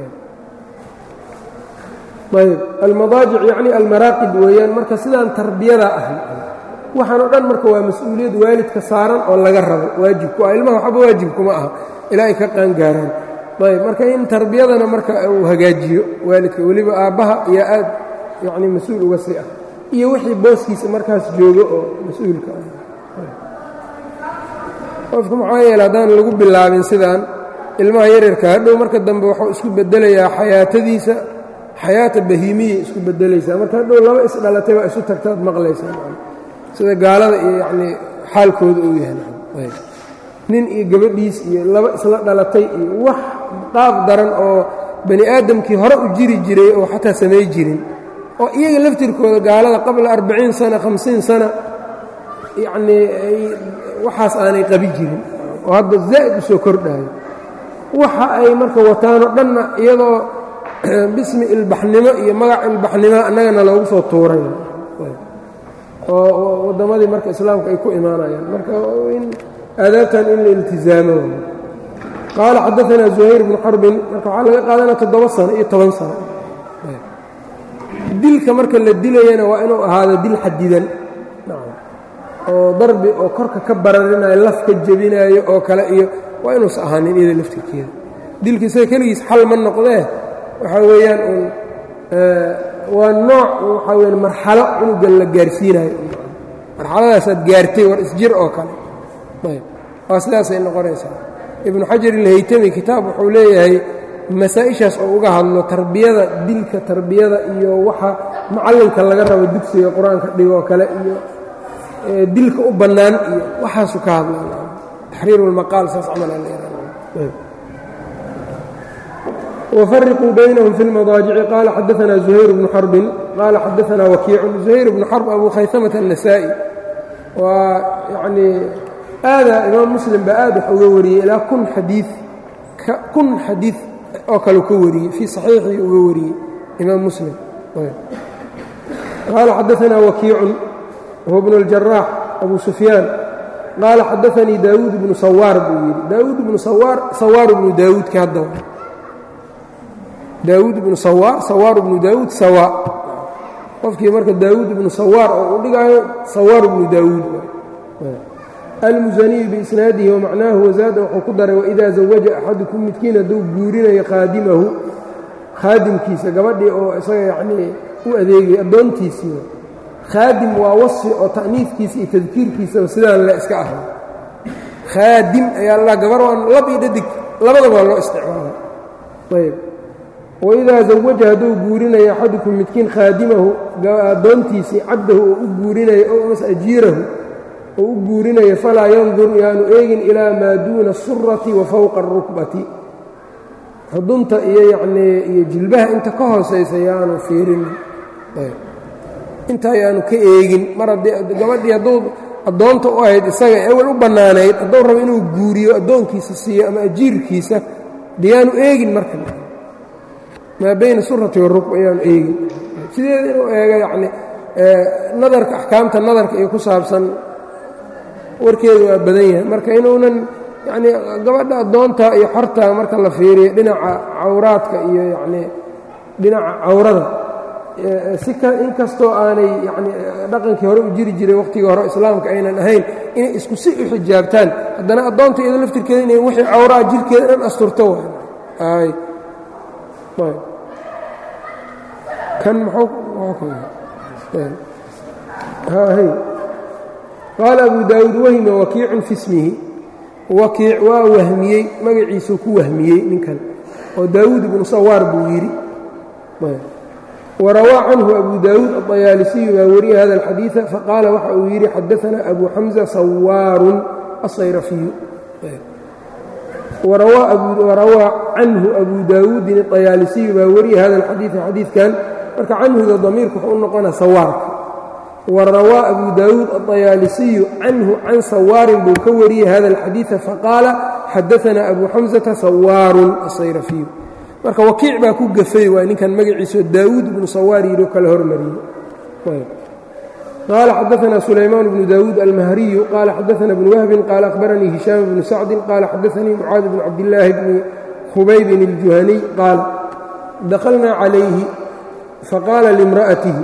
ayb almadaajic yacni almaraaqib weeyaan marka sidaan tarbiyada ahi waxaan oo dhan marka waa mas-uuliyad waalidka saaran oo laga rabo waajibku ah ilmaha waxba waajibkuma aha ilaa ay ka qaangaaraan ayb marka in tarbiyadana marka uu hagaajiyo waalidka weliba aabbaha iyo aad yacni mas-uul uga sii ah iyo wixii booskiisa markaas joogo oo mas-uulka ah qofku maxaa yeele haddaan lagu bilaabin sidaan ilmaha yaryarka hadhow marka dambe wuxuu isku bedelayaa xayaatadiisa xayaata bahiimiya isku bedelaysaa marka hadhow laba isdhalatay baa isu tagtaad maqlaysaa sida gaalada iyo yacnii xaalkooda uu yahay nin iyo gabadhiis iyo laba isla dhalatay iyo wax qaab daran oo bani aadamkii hore u jiri jiray oo xataa samay jirin oo iyaga laftirkooda gaalada qabla arbaciin sana hamsiin sana yacnii waxaas aanay qabi jirin oo hadda zaa'id u soo kordhayo waxa ay marka wataanoo dhanna iyadoo bismi ilbaxnimo iyo magac ilbaxnimo annagana loogu soo tuuray oo waddamadii marka islaamka ay ku imaanayaan marka in aadaabtan in la iltizaamo qaala xadaanaa zuhayr bnu xarbin marka waxaa laga qaadanaya toddoba sano iyo toban sano dilka marka la dilayana waa inuu ahaado dil xadidan oo darbi oo korka ka bararinayo laf ka jebinaayo oo kale iyo waa inuusa ahaanin iyada laftirkeeda dilka isaga keligiis xal ma noqdee waxaa weeyaan uun waa nooc waxaa weya marxalo cunugan la gaarsiinayo marxaladaasaad gaartay war isjir oo kale ayb waa sidaasay noqonaysaa ibnu xajar ilhaytami kitaab wuxuu leeyahay masaa-ishaas oo uga hadlo tarbiyada dilka tarbiyada iyo waxa macallinka laga rabo dugsiga qur-aanka dhigoo kale iyo dilka u bannaan iyo waxaasu ka hadla taxriir اlmaqaal saas camal wfariquu baynahum fi اlmadaajici qaala xadaana zuhayr bnu xarbin qaala xadaana wakiicun zuhayr bnu xarb abu khaysamata النasaa'i waa yanii aadaa imaam muslim baa aad wax uga wariyey ilaa kun xadii kun xadiid oo kale ka wariyey fii صaxiixii uga wariyey imaam muslim qaala xadaana wakiicun whuwa bnu اljaraax abu sufyaan qaala xadaanii daawuud bnu sawaar buu yidhi daawuud bnu sawaar sawaar bnu daawuudka hadda daawuud bnu sawaar sawaar bnu daawuud sawa qofkii marka daawuud bnu sawaar oo u dhigaayo sawaar bnu daawuud almusaniyu biisnaadihi wamacnaahu wazaada wuxuu ku daray waidaa zawaja axadukum midkiin hadduu guurinayo khaadimahu khaadimkiisa gabadhii oo isaga yanii u adeegay addoontiisii khaadim waa wasfi oo ta'niifkiisa iyo tadkiirkiisaba sidaan le iska ahay khaadim ayaa la gabar waan lab iyo dhadig labadaba loo isticmaala ayb waidaa zawaja hadduu guurinayo axadukum midkiin khaadimahu addoontiisii cabdahu oo u guurinayo o mas ajiirahu oo u guurinayo falaa yandur yaanu eegin ilaa maa duuna asurati wa fowqa arukbati xudunta iyo yanii iyo jilbaha inta ka hoosaysa yaanu fiirin inta ayaanu ka eegin mar haddii gabadhii hadduu addoonta u ahayd isaga ewel u bannaanayd hadduu rabo inuu guuriyo addoonkiisa siiyo ama ajiirkiisa deyaanu eegin marka maa bayna surati warukb ayaanu eegin sideeda inuu eego yacni nadarka axkaamta nadarka iyo ku saabsan warkeedu waa badan yahay marka inuunan yacnii gabadha addoonta iyo xorta marka la fiiriyo dhinaca cawraadka iyo yacnii dhinaca cawrada si in kastoo aanay yani dhaqankii hore u jiri jiray wakhtigii hore islaamka aynan ahayn inay isku si u xijaabtaan haddana addoonta iyado laftirkeeda inay wixii cawraa jirkeeda dhan asturto waay kan qaala abu daawuud wahima wakiicun fi smihi wakiic waa wahmiyey magaciisuu ku wahmiyey ninkan oo daawuud ibnu sawaar buu yidhi وrawى canhu abu daawuud aطayaalisiyu baa wariya hada الxadiiثa faqaala waxa uu yidhi xadaثna abu xamزة sawaaru aلsayrafiyu warawaa canhu abu daawuudin aطayaalisiyu baa wariya hada اxadiiثa xadiidkan marka canhuda damiirku wuxuu u noqona sawaarka warawaa abu daawuud aطayaalisiyu canhu can sawaarin buu ka wariyey hada الxadiiثa faqaala xadaثna abu xamزةa sawaaru aلsayrafiyu marka wakiic baa ku gafay waa ninkan magaciisao daawuud ibnu sawaar yidhi oo kale hormariyey qaala xadaثna sulaymaan bnu daawuud almahriyu qaala xadaثna bnu wahbin qaala akhbaranii hishaam bnu sacdin qaala xadaثanii mucaad bnu cabdillaahi bni khubaybin اljuhaniy qaal dakalnaa calayhi faqaala limra'atihi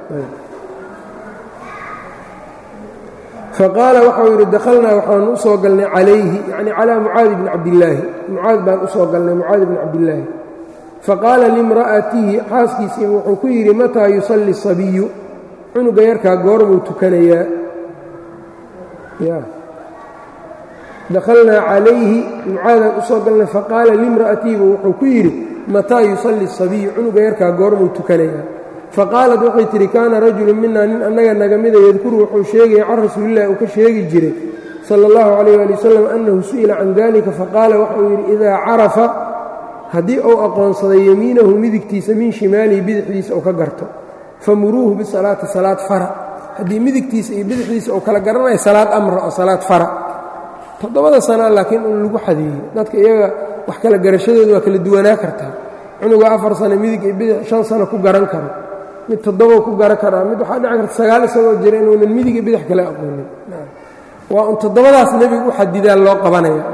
faqaala waxau yidhi dakhalnaa waxaanu u soo galnay calayhi yacni calaa mucaadi bni cabdillaahi mucaad baan u soo galnay mucaadi bni cabdillaahi faqaala limra'atihi xaaskiisii wuxuu ku yidhi mataa yusalli sabiyu cunuga yarkaa goormuu tukanayaa ya dakhalnaa calayhi mucaadaan u soo galnay faqaala limra'atihibu wuxuu ku yidhi mataa yusalli sabiyu cunuga yarkaa goormuu tukanayaa faqaalat waxay tidhi kaana rajulu minaa nin annaga naga mida yadkuru wuxuu sheegaya can rasuulillahi uu ka sheegi jiray sala allahu calayh ali wasalam annahu su'ila can dalika faqaala waxauu yidhi idaa carafa haddii uu aqoonsaday yemiinahu midigtiisa min shimaalihi bidixdiisa uu ka garto famuruuhu bisalaati salaad fara haddii midigtiisa iyo bidixdiisa uu kala garanayo salaad amra oo salaad fara toddobada sana laakiin un lagu xadeeyey dadka iyaga wax kala garashadooda waa kala duwanaa kartaa cunuga afar sano midig iyo bidix shan sano ku garan karo mid toddobo ku garan karaa mid waxaa dhici karta sagaal isagoo jira inuunan midig iyo bidix kale aqoonin waa un toddobadaas nebigu u xadidaa loo qabanaya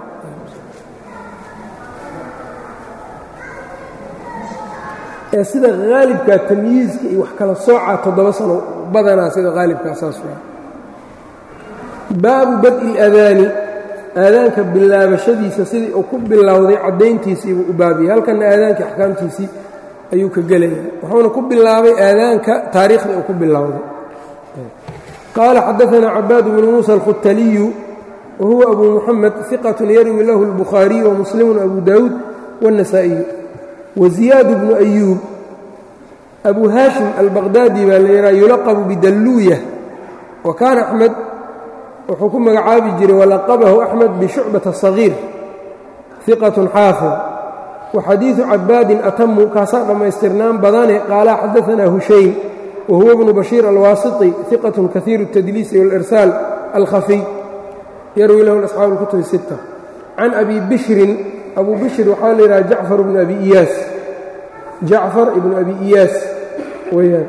ee sida haalibkaa tamyiizka iyo wax kala soocaa toddoba sano badanaa sida haalibkaa saas waa baabu bad'i اladaani aadaanka bilaabashadiisa sidii uu ku bilowday caddayntiisiibuu u baabiyey halkanna aadaanka axkaamtiisii ayuu ka gelaya wuxuuna ku bilaabay aadaanka taariikhda uu ku bilowday qaala xadaثna cabaad bnu muuسى الkhutaliyu wahuwa abu muxamed ثiqaة yarwi lahu الbukhaariyu وmuslimu abu dawuud والنasaaئiyu waziyaad bnu أyuub abu haashim albaqdaadi baa la yidhaha yulaqabu bidalluuya wa kaana axmed wuxuu ku magacaabi jiray walaqabahu axmed bishucbata صagiir ثiqaة xaafid waxadiiثu cabaadin atamu kaasaa dhammaystirnaan badane qaala xadaثna hushaym whuwa bnu bashiir alwaasiطi ثiqaة kahiir الtadliisi wاlإrsaal alkhafiy yarwi lahu asxaabu اlkutub الsitta can abi bishrin abu bishr waxaa la yidhaha jacfar ibnu abi iyaas jacfar ibnu abi iyaas weyaan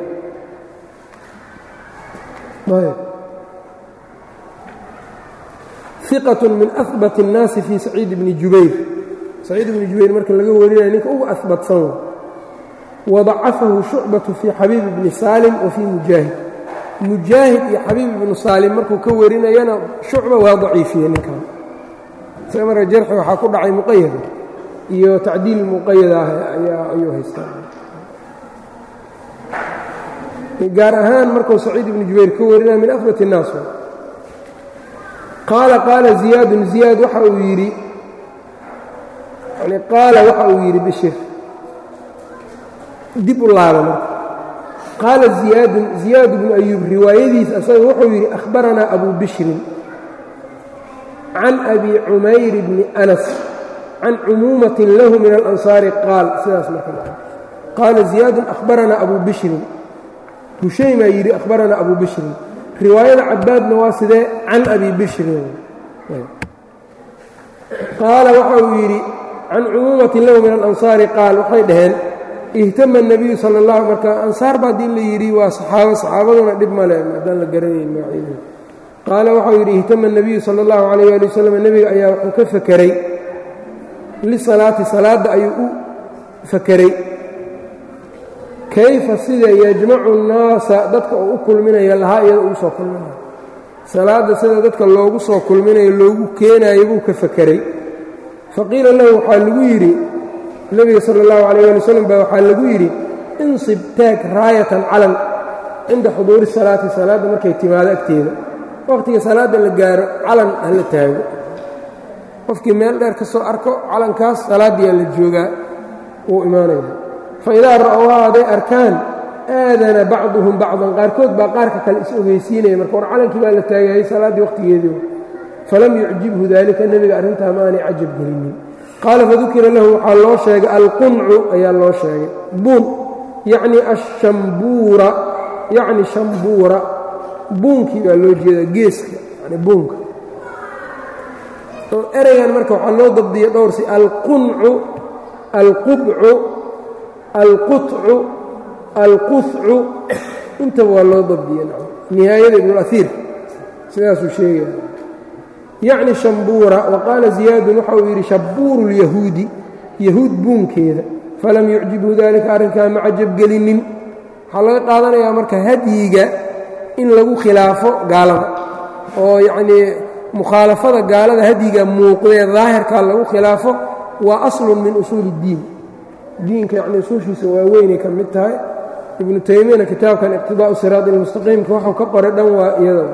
ثiqaة min ahbat الnaasi fii saciid bni jubayr saciid ibni jubayr marka laga warinaya ninka ugu ahbatsan wadacafahu shucbaةu fii xabiib bni saalim wa fii mujaahid mujaahid iyo xabiib ibnu saalim markuu ka warinayana shucba waa daciifiye ninkan isaga marka jarxi waxaa ku dhacay muqayada iyo tacdiil muqayada ah ayuu haystaa gaar ahaan markuu saciid ibnu jubayr ka warinaya min ahbat الnaas qaala qaala ziyaadun ziyaad waxa uu yidhi yani qaala waxa uu yidhi bishir dib u laaba marka qaala ziyaadun ziyaad bnu ayuub riwaayadiis asaga wuxuu yidhi akhbaranaa abu bishrin can abi cumayr bni anas can cumuumatin lahu min alansaari qaal sidaas marka qaala ziyaadun akhbaranaa abu bishrin hushaymaa yidhi akhbaranaa abu bishrin riwaayada cabaadna waa sidee can abi bishrin qaala waxa uu yidhi can cumuumatin lahu min alansaari qaal waxay dhaheen ihtama الnabiyu salى اllah marka ansaar ba haddii la yidhi waa saxaabo saxaabaduna dhib male haddaan la garanayn magacyadooda qaala waxau yidhi ihtama الnabiyu salى اllahu عalayh ali wasalam nebiga ayaa wuxuu ka fakeray lisalaati salaadda ayuu u fakeray kayfa sida yajmacu الnaasa dadka uu u kulminayo lahaa iyada ugu soo kulminayo salaadda sida dadka loogu soo kulminayo loogu keenayo buu ka fakeray faqiila lahu waxaa lagu yidhi nebiga sala اllahu alayh ali wasalam baa waxaa lagu yidhi insib taag raayatan calan cinda xuduuri salaati salaadda markay timaado agteeda wakhtiga salaadda la gaaro calan hala taago qofkii meel dheer ka soo arko calankaas salaaddiyaa la joogaa wuu imaanaya fa idaa ra'owhaa hadday arkaan aadana bacduhum bacdan qaarkood baa qaarka kale is ogeysiinaya marka war calankii baa la taagayay salaaddii wakhtigeedii falam yucjibhu daalika nebiga arrintaa ma aanay cajab gelinin qaala fadukira lahu waxaa loo sheegay alquncu ayaa loo sheegay buun yacni ashambuura yacni shambuura buunkii baa loo jeedaa geeska yani buunka ereygan marka waxaa loo dabdiya dhowrsi alquncu alqubcu alqutcu alquhcu intaba waa loo dabdiya nihaayada ibnuahiir sidaasuu sheegaya yacni shambuura wa qaala ziyaadun waxa uu yidhi shabbuuru lyahuudi yahuud buunkeeda falam yucjibhu daalika arrinkaa ma cajabgelinin waxaa laga qaadanayaa marka hadyiga in lagu khilaafo gaalada oo yacnii mukhaalafada gaalada hadyiga muuqdee daahirkaa lagu khilaafo waa aslun min usuuli اddiin diinka yacni usuushiisa waaweynay ka mid tahay ibnu taymiyana kitaabkan iqtidaa'u siraad ilmustaqiimka waxuu ka qoray dhan waa iyada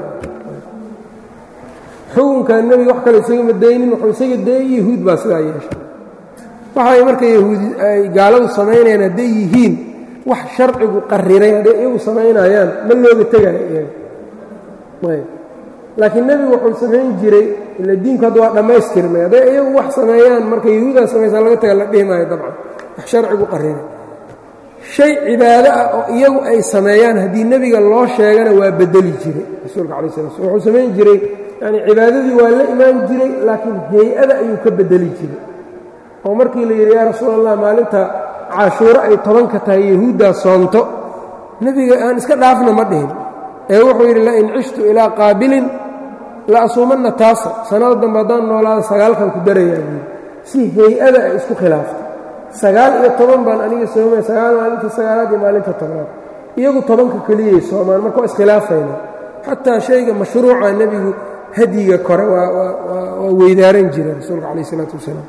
xukunkan nebiga wax kale isagama daynin wuxuu isaga dayay yahuud baa sidaa yeeshay waxay marka yahuudi ay gaaladu samaynayaan hadday yihiin wax sharcigu qariray hadday iyagu samaynayaan ma looga tegayo iyaga ayb laakiin nebigu wuxuu samayn jiray ila diinku hadda waa dhammaystirmay hadday iyagu wax sameeyaan marka yahuudaa samaysaa laga taga la dhihi maayo dabcan wax sharcigu qariray shay cibaado ah oo iyagu ay sameeyaan haddii nebiga loo sheegana waa bedeli jiray rasuulka calayi sala slam wuxuu samayn jiray yani cibaadadii waa la imaan jiray laakiin hay-ada ayuu ka bedeli jiray oo markii la yidhi yaa rasuul allah maalinta cashuuro ay tobanka tahay yahuuddaa soonto nebiga aan iska dhaafna ma dhihin ee wuxuu yidhi lain cishtu ilaa qaabilin la asuumanna taasa sannada dambe haddaan noolaada sagaalkan ku darayaa buui si hay-ada ay isku khilaaftay sagaal iyo toban baan aniga soomaya sagaal maalinta sagaalaad iyo maalinta tobnaad iyagu tobanka keliyay soomaan marka waa iskhilaafayna xataa shayga mashruuca nebigu hadyiga kore waa weydaaran jira rasuulka calayh isalaatu wasalaam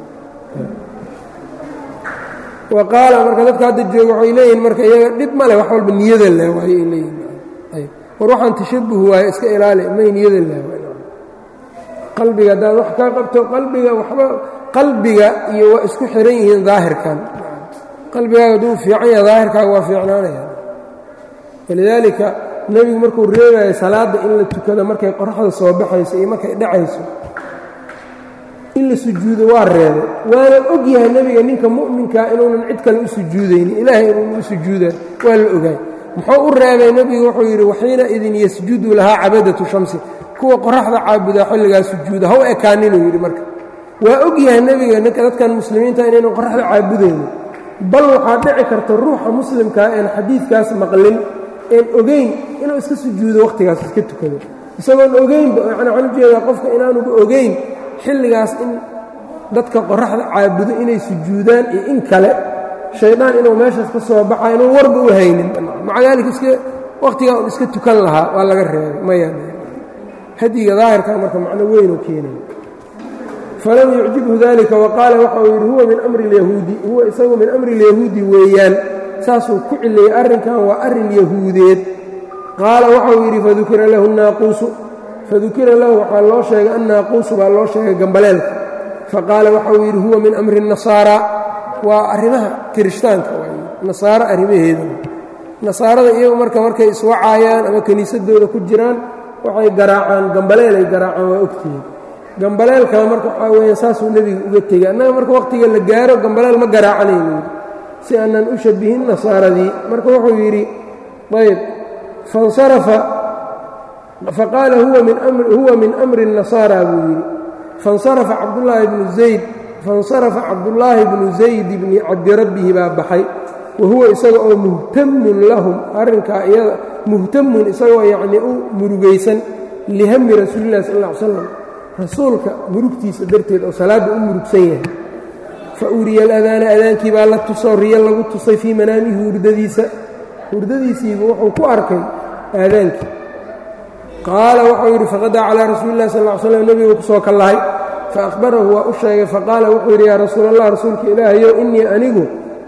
wa qaala marka dadka hadda jooga waxay leeyihin marka iyaga dhib male wax walba niyada leh waayo ay leeyihin war waxaan tashabuh waaye iska ilaali may niyada leh qalbiga haddaad wax kaa qabto qalbiga waxba qalbiga iyo waa isku xiran yihiin daahirkan qalbigaaga hadduu fiican yaha daahirkaaga waa fiicnaanaya walidaalika nebigu markuu reebayo salaadda in la tukado markay qoraxda soo baxayso iyo markay dhacayso in la sujuudo waa reebay waana og yahay nebiga ninka mu'minkaa inuunan cid kale u sujuudaynin ilaahay inuuna u sujuudayo waa la ogaay muxuu u reebay nebigu wuxuu yidhi waxiina idin yasjudu lahaa cabadatu shamsi kuwa qoraxda caabudaa xilligaa sujuuda ha u ekaaninuu yidhi marka waa og yahay nebiga ninka dadkan muslimiinta inaynan qoraxda caabudaynin bal waxaa dhici karta ruuxa muslimkaa een xadiidkaas maqlin een ogeyn inuu iska sujuudo wakhtigaas iska tukado isagoon ogeynba yani waxaan ujeedaa qofka inaanuba ogeyn xilligaas in dadka qoraxda caabudo inay sujuudaan iyo in kale shaydaan inuu meeshaas ka soo baxa inuu warba u haynin maca daalika iska wakhtigaa un iska tukan lahaa waa laga reebay maya hadiga daahirka marka macno weynuu keenay falam yucjibhu dalika waqaala waxa uu yidhi huwa min amri اlyahuudi huwa isagu min amri اlyahuudi weeyaan saasuu ku cileeyey arrinkan waa arrin yahuudeed qaala waxauu yidhi fadukira lahu naaquusu fadukira lahu waxaa loo sheegay annaaquusu baa loo sheegay gambaleelka faqaala waxauu yidhi huwa min amri الnasaara waa arrimaha kirishtaanka nasaaro arrimaheeda nasaarada iyagu marka markay iswacaayaan ama kiniisadooda ku jiraan waxay garaacaan gambaleelay garaacaan waa ogtihiin gambaleelkaa marka waxaa weya saasuu nebiga uga tegey annaga marka wakhtiga la gaaro gambaleel ma garaacanayno si aanan u shabihin nasaaradii marka wuxuu yidhi ayb fansarafa faqaala huwa min amri الnasaara buu yidhi fansarafa cabdullaahi bnu zayd faاnsarafa cabdullaahi bnu zayd bni cabdirabbihi baa baxay wa huwa isaga oo muhtamun lahum arrinkaa iyada muhtamun isagoo yacnii u murugaysan lihami rasuulillahi sal ll ly slam rasuulka murugtiisa darteed oo salaadda u murugsan yahay fa uriya aladaana adaankii baa la tusoo riyo lagu tusay fii manaamihi hurdadiisa hurdadiisiibu wuxuu ku arkay aadaankii qaala waxau yidhi faqadaa calaa rasuuli illahi sal ly slam nebigu ku soo kallahay faahbarahu waa u sheegay faqaala wuxuu yidhi yaa rasuul allah rasuulka ilaahayow innii anigu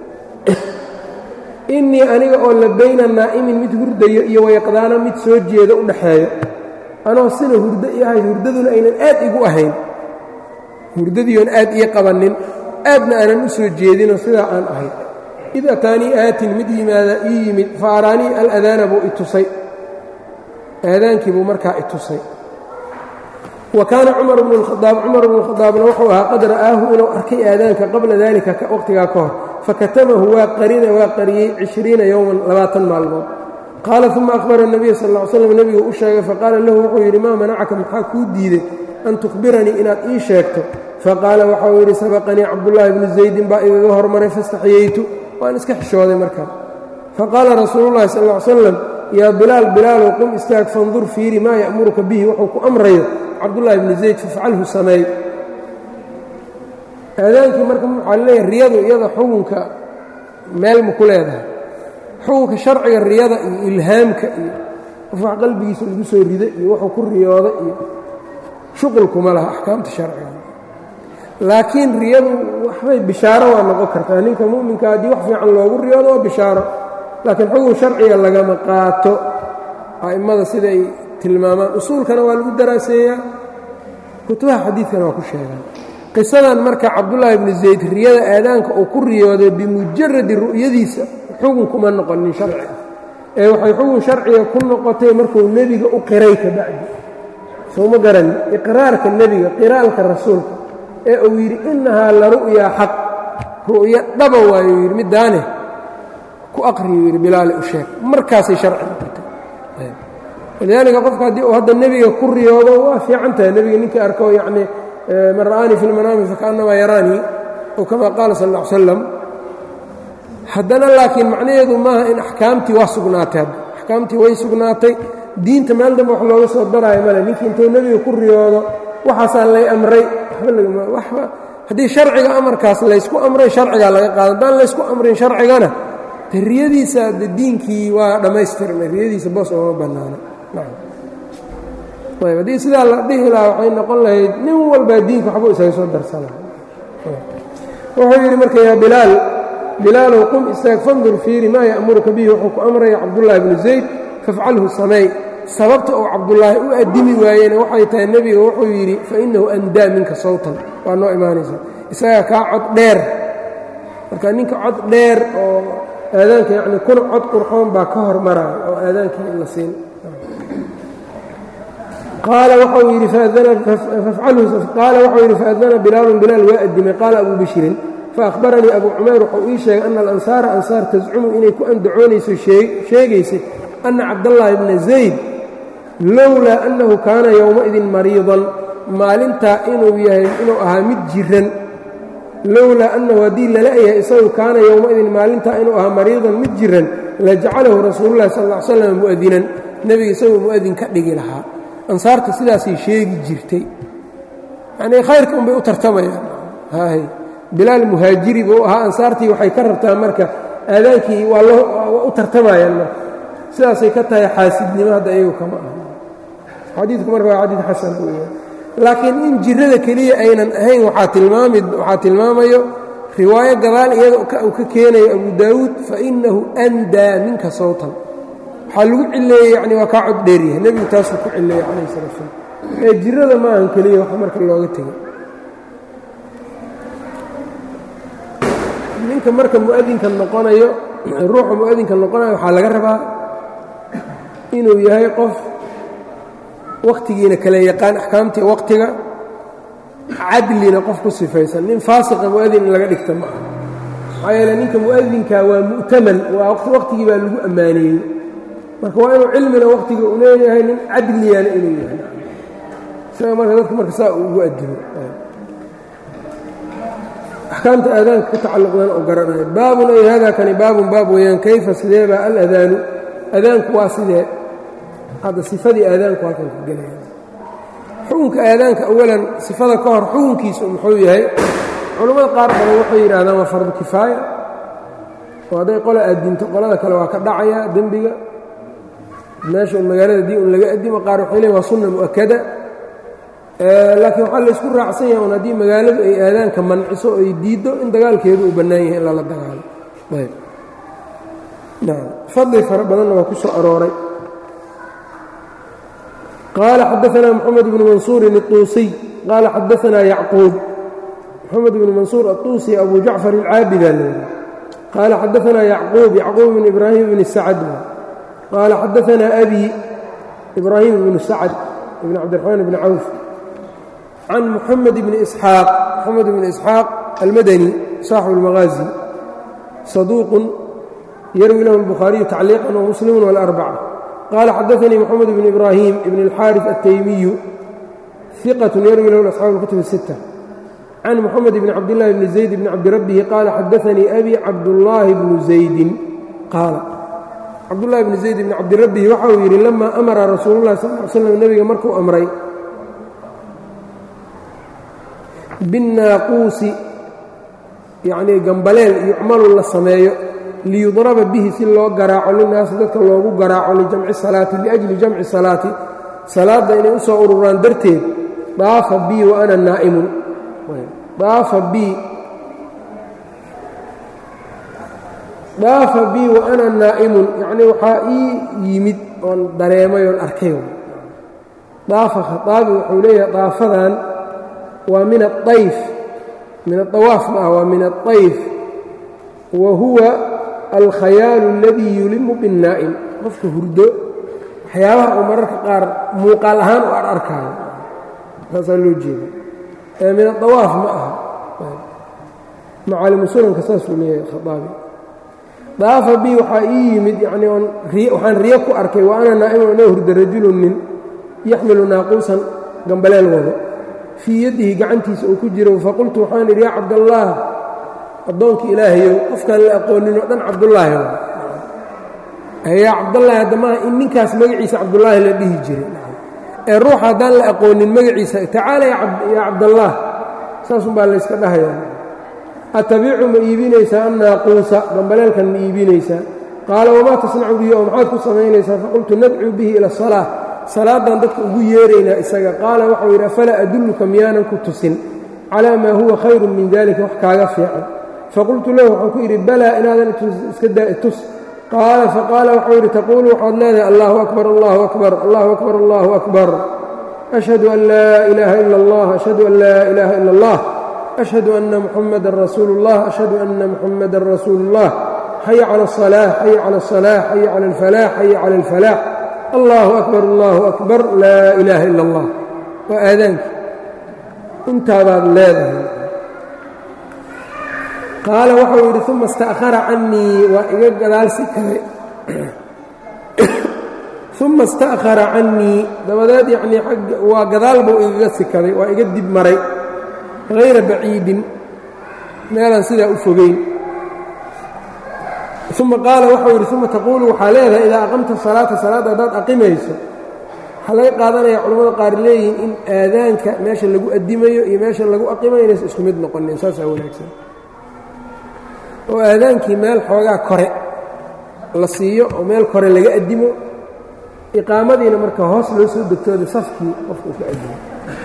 innii aniga oo la bayna naa'imin mid hurdayo iyo wayaqdaana mid soo jeeda u dhaxeeyo anoo sina hurdo i ahay hurdaduna aynan aad igu ahayn hurdadiioon aad ii qabannin aadna aanan u soo jeedinoo sidaa aan ahay id ataanii aatin mid yimaada ii yimid fa araanii aladaana buu i tusay aadaankii buu markaa i tusay wa kaana cumar bnu lkhadaab cumar bnu khadaabna wuxuu ahaa qad ra'aahu inuu arkay aadaanka qabla daalika waqhtigaa ka hor fakatamahu waa qarina waa qariyey cishriina yowman labaatan maalmood qaala uma akhbara nabiya sal ll ly slam nebigu u sheegay faqaala lahu wuxuu yidhi maa manacaka maxaa kuu diiday an tukhbiranii inaad ii sheegto faqaala waxau yidhi sabaqanii cabdullaahi bnu zaydin baa igaga hormaray fastaxyaytu waan iska xishooday markaa faqaala rasuulullahi sal ll ly slam yaa bilaal bilaalow qum istaag fandur fiiri maa ya'muruka bihi wuxuu ku amrayo cabdullaahi bnu zayd fafcalhu sameey aadaankii marka waxaa leeyahay riyadu iyada xukunka meel ma ku leedahay xukunka sharciga riyada iyo ilhaamka iyo qof wax qalbigiisa lagu soo rida iyo wuxuu ku riyooda iyo shuqulkuma laha axkaamta sharciga laakiin riyadu waxbay bishaaro waa noqon kartaa ninka mu'minka haddii wax fiican loogu riyoodo waa bishaaro laakiin xukun sharciga lagama qaato a'immada siday tilmaamaan usuulkana waa lagu daraaseeyaa kutubaha xadiidkana waa ku sheegaan qisadan marka cabdullaahi bnu zayd riyada aadaanka uu ku riyooday bimujaradi ru'yadiisa xukun kuma noqonin sharci ah ee waxay xukun sharciga ku noqotay markuu nebiga u qiray ka bacdi sooma garanin iqraarka nebiga qiraalka rasuulka ee uu yidhi innahaa la ru'yaa xaq ru'yo dhaba waayuu yidhi middaane ku aqriyuu yidhi bilaali u sheeg markaasay sharci noqotay walidaalika qofka haddii uu hadda nebiga ku riyoodo waa fiican tahay nebiga ninkii arko yacnii man ra'aanii fi lmanaami fakaannamaa yaraanii oo kamaa qaala sal ll ly slam haddana laakiin macnaheedu maaha in axkaamtii waa sugnaatay hadda axkaamtii way sugnaatay diinta meel dambe wax looga soo daraayo male ninkii intuu nebiga ku riyoodo waxaasaa lay amray waba haddii sharciga amarkaas laysku amray sharcigaa laga qaada haddaan laysku amrin sharcigana de riyadiisa de diinkii waa dhammaystirmay riyadiisa boos ooma bannaana ayb haddii sidaa la dhihi lahaa waxay noqon lahayd nin walbaa diinka waxbuu isaga soo darsana wuxuu yidhi marka yaa bilaal bilaalow qum istaag fandur fiiri maa ya'muruka bihi wuxuu ku amraya cabdullaahi bnu zayd fafcalhu sameey sababta uu cabdullaahi u addimi waayena waxay tahay nebiga wuxuu yidhi fa innahu andaa minka sawtan waa noo imaanaysa isagaa kaa cod dheer marka ninka cod dheer oo aadaanka yacni kuna cod qurxoon baa ka hormaraya oo aadaankii in la siin qaala waxau yidhi qaala waxau yidhi faadana bilaalun bilaal waa addimay qaala abuu bishrin faahbaranii abuu cumayr wuxuu ii sheegay ana alansaara ansaar tascumu inay ku andacoonayso sheegaysay ana cabdallaahi bna zayd lowlaa annahu kaana yowmaidin mariidan maalintaa inuu yahay inuu ahaa mid jiran lowlaa annahu haddii lala yahay isagu kaana yowmaidin maalintaa inuu ahaa mariidan mid jiran la jacalahu rasuululahi sal ll ly slam mu'adinan nebiga isagoo mu'adin ka dhigi lahaa ansaarta sidaasay sheegi jirtay yanii khayrka unbay u tartamayaan hay bilaal muhaajiri buu ahaa ansaartii waxay ka rabtaa marka aadaankii waa waa u tartamayaan marka sidaasay ka tahay xaasidnimo hadda iyagu kama aha xadiidku marka waa xadiid xasan weeyaan laakiin in jirada keliya aynan ahayn waxaa tilmaami waxaa tilmaamayo riwaayo gadaal iyada uu ka keenayo abu daawuud fa innahu andaa minka sawtan waxaa lagu cileeyey yani waa kaa cod dheeryahay nebigu taasuu ku cileeyey calayh salatu slam ee jirada ma ahan keliya wax marka looga tegay ninka marka mu'adinka noqonayo ruuxa mu'adinka noqonayo waxaa laga rabaa inuu yahay qof wakhtigiina kala yaqaan axkaamtii wakhtiga cadlina qof ku sifaysan nin faasiqa mu'adin in laga dhigta ma aha maxaa yeele ninka mu'adinka waa mu'taman waa wakhtigii baa lagu ammaaneeyey marka waa inuu cilmina wakhtiga u leeyahay nin cadliyana inuu yahay isaga marka dadka marka saa uu ugu adimo axkaamta aadaanka ku tacalluqdan oo garanaya baabun ay hada kani baabun baab weeyaan kayfa sidee baa aladaanu adaanku waa sidee hadda sifadii aadaanku halkan ku gelaya xukunka aadaanka awalan sifada ka hor xukunkiisu muxuu yahay culammada qaar badan waxay yidhahdaan waa fardu kifaaya oo hadday qola addinto qolada kale waa ka dhacaya dembiga meesha un magaalada dii un laga addimo qaar waxay leeyn waa sunna mu'akada laakiin waxaa laysku raacsan yahay un haddii magaaladu ay aadaanka manciso o ay diiddo in dagaalkeedu uu bannaan yahay in lala dagaalo ayb nacam fadli fara badanna waa ku soo arooray qaala xadaanaa moxamed bnu mansuurin الطuusiy qaala xadaanaa yacquub moxamed bnu mansuur aلطuusi abu jacfar اlcaabida leeyahay qaala xadaanaa yacquub yacquub bn ibraahim bni sacd qaala xadaanaa abi ibraahim bnu sacd ibn cabdiraxmaan bni cawf can muxamed bni isxaaq moxamed bni isxaaq almadani saaxibu اlmagaazi saduuqun yarwi lahu اlbukhaariyu tacliiqan wamuslimu wاlarbaca qaala xadaanii moxamed bn ibraahim ibn اlxaariث altaymiyu iqat yarwi lahu asxaabu اlkutub الsitta can moxamed bni cabdillahi bni zayd bni cabdirabbihi qaala xadaanii abi cabdullaahi bnu zaydin qaala cabdullahi bni zayd bni cabdirabbihi waxa uu yidhi lama amara rasuulu llahi sal ly slam nebiga markuu amray binnaaquusi yacnii gambaleel yucmalu la sameeyo liyudraba bihi si loo garaaco linaasi dadka loogu garaaco lijamci salaati liajli jamci salaati salaadda inay u soo ururaan darteed daafa bii wa ana naa'imun daafa bii daafa bii wa ana naa'imun yacnii waxaa ii yimid oon dareemay oon arkay daafa khaaabi wuxuu leeyahay daafadan waa min aayf min aawaaf ma ah waa min aلطayf wa huwa alkhayaalu اladii yulimu biالnaa'im qofka hurdo waxyaabaha uu mararka qaar muuqaal ahaan u ar arkaayo saasaa loo jeeda ee min aawaaf ma aha macaalimu sunanka saasuu leeyahay khaaabi daafa bi waxaa ii yimid yanii on waxaan riyo ku arkay wa ana naa'imun inoo hurdo rajulun nin yaxmilu naaquusan gambaleel wado fii yaddihi gacantiisa uu ku jiro faqultu waxaan idhi yaa cabdallaah addoonkii ilaahayow qofkaan la aqoonin oo dhan cabdullaahi yaa cabdallaahi haddamaha in ninkaas magaciisa cabdullaahi la dhihi jiray ee ruux haddaan la aqoonin magaciisa tacaala yaa cabdallaah saasun baa layska dhahayaa atabiicu ma iibinaysaa am naaquusa dambaleelkan ma iibinaysaa qaala wamaa tasnacu bihi oo maxaad ku samaynaysaa faqultu nadcuu bihi ila asalaa salaaddaan dadka ugu yeeraynaa isaga qaala waxau yidhi afalaa adulluka miyaanan ku tusin calaa maa huwa khayrun min dalika wax kaaga fiican faqultu lahu waxaan ku yidhi balaa inaadan iska daa itus qaala faqaala waxau yidhi taquulu waxaad leedahay allahu akbar allahu akbar allahu akbar allahu akbar ashhadu an laa ilaaha ila allah ashhadu an laa ilaaha ila allah ashhadu anna muxamadan rasuulu اllah ashhadu anna muxamadan rasuulu اllah xaya cala aلصalaax xaya cala aلصalaax xaya cala alfalaax xaya cala alfalaax allahu akbar allahu akbar laa ilaaha ila اllah waa aadaanki intaabaad leedahay qaala waxau yidhi uma ista'khara cannii waa iga gadaal sikaday uma ista'khara cannii dabadeed yacnii agga waa gadaal buu igaga sikaday waa iga dib maray hayra baciidin meelaan sidaa u fogeyn uma qaala waxau yidhi uma taquulu waxaa leedahay idaa aqamta salaata salaadda haddaad aqimayso waxaa laga qaadanaya culamada qaar leeyihiin in aadaanka meesha lagu addimayo iyo meesha lagu aqimayo inaysa isku mid noqonin saasaa wanaagsan oo aadaankii meel xoogaa kore la siiyo oo meel kore laga addimo iqaamadiina marka hoos loo soo degtooda safkii qofka uu ka addimo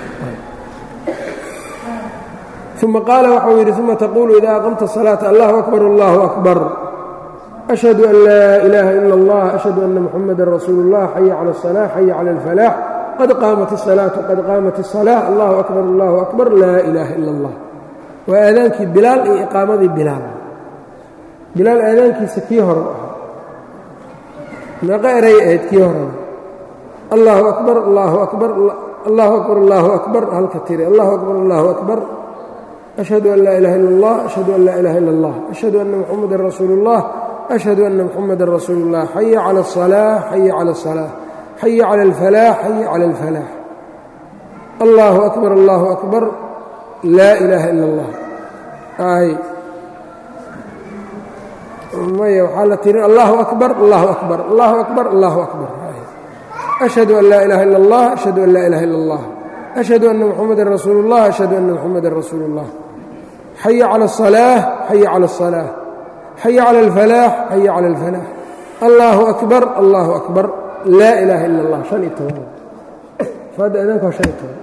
uma qaala waxau yidhi uma taquulu idaa aqamta salaata allahu akbar allahu akbar ashhadu an laa ilaaha ila اllah ashhadu anna muxamadan rasuulu اllah xaya cala الصalaax xaya cala اlfalaax qad qaamat الsalaatu qad qaamat الصalaaة allahu akbar allahu akbar laa ilaaha ila اllah waa aadaankii bilaal iyo iqaamadii bilaal bilaal aadaankiisa kii hore u ahaa meeqo eray ahayd kii horena allahu akbar allahu akbar allahu akbar allahu akbar halka tiri allahu akbar allahu akbar ashhadu an laa ilaha illa اllah ashhadu an laa ilaha illa اllah ashhadu anna muxamadan rasuulu اllah ashhadu anna muxamadan rasuulu اllah xaya cala الصalaax xaya cala الصalaax xaya cala اlfalaax xaya cala اlfalaax allahu akbar allahu akbar laa ilaaha ila اllah ay maya waxaa la tirin allahu akbar allahu akbar allahu akbar allahu akbar ashhadu an laa ilaha illa اllah ashhadu an laa ilaha illa اllah ashhadu anna muxamadan rasuulu اllah ashhadu anna muxamadan rasuulu اllah xaya cala الصalaax xaya cala الصalaax xaya cala اlfalaax xaya cala اlfalaax allahu akbar allahu akbar laa ilaaha ila اllah شhan iyo toban faadda aadaanka waa شhan iyo toban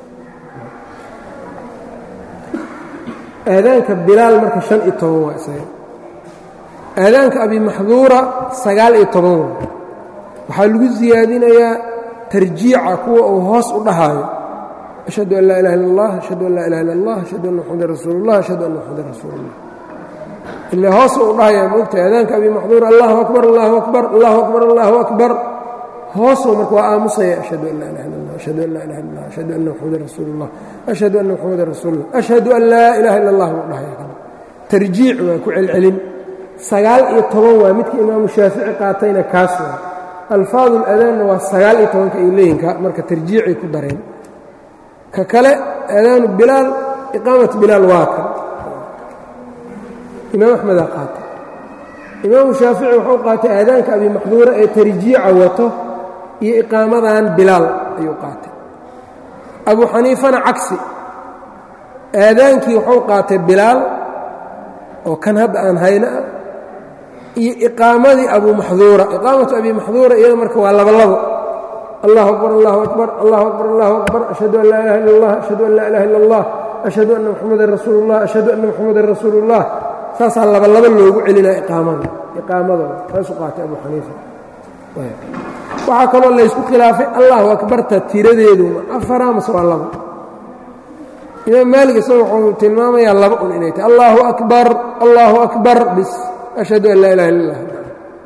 aadaanka bilaal marka شhan iyo toban waa isaga aadaanka abi maxduura sagaal iyo toban waa waxaa lagu siyaadinayaa tarjiica kuwa uu hoos u dhahaayo ashhadu an laa ilaha illa اllah ashhadu an laa ilaha illa اllah ashhadu anna muxamadan rasuulu اllah ashhadu anna muxamadan rasuulu اllah ile hoos u dhahayaa moogtahay aadaanka abi maxduura allahu akbar allahu akbar allahu akbar allahu akbar hoosuu marka waa aamusaya ashhadu an laa ilaha illa اllah ashhadu an laa ilaha illa اllah ashhadu anna muxamadan rasuulu اllah ashhadu anna muxamadan rasuulu اllah ashhadu an laa ilaha illa اllah buu dhahaya tarjiic waa ku celcelin sagaal iyo toban waa midka imaamu shaafici qaatayna kaas waa alfaadu ladaanna waa sagaal iyo tobanka ay leeyihin marka tarjiicay ku dareen ka kale aadaanu bilaal iqaamat bilaal waa kan imaam axmedaa qaatay imaamu shaafici wuxuu qaatay aadaanka abi maxduura ee tarjiica wato iyo iqaamadan bilaal ayuu qaatay abu xaniifana cagsi aadaankii wuxuu qaatay bilaal oo kan hadda aan hayna ah iyo iqaamadii abu maxduura iqaamatu abi maxduura iyada marka waa labolabo allahu akbar allahu akbar allahu akbar allahu akbar ashhadu an laa ilaha illa allah ashhadu an laa ilaha illa allah ashhadu anna muxamadan rasuulu اllah ashhadu anna muxamadan rasuulu اllah saasaa labalabo loogu celinaya iqaamada iqaamadooda saasuu qaatay abu xaniifa waxaa kaloo laysku khilaafay allahu akbarta tiradeedu afara mase waa labo imaam maalig isaga wuxuu tilmaamayaa laba un inay tahay allahu akbar allahu akbar bis ashhadu an laa ilaha illa اllah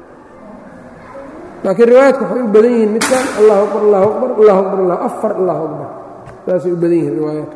laakiin riwaayaadka waxay u badan yihiin midkan allahu akbar allahu akbar allahu akbar allah afar allahu akbar saasay u badan yihiin riwaayaadka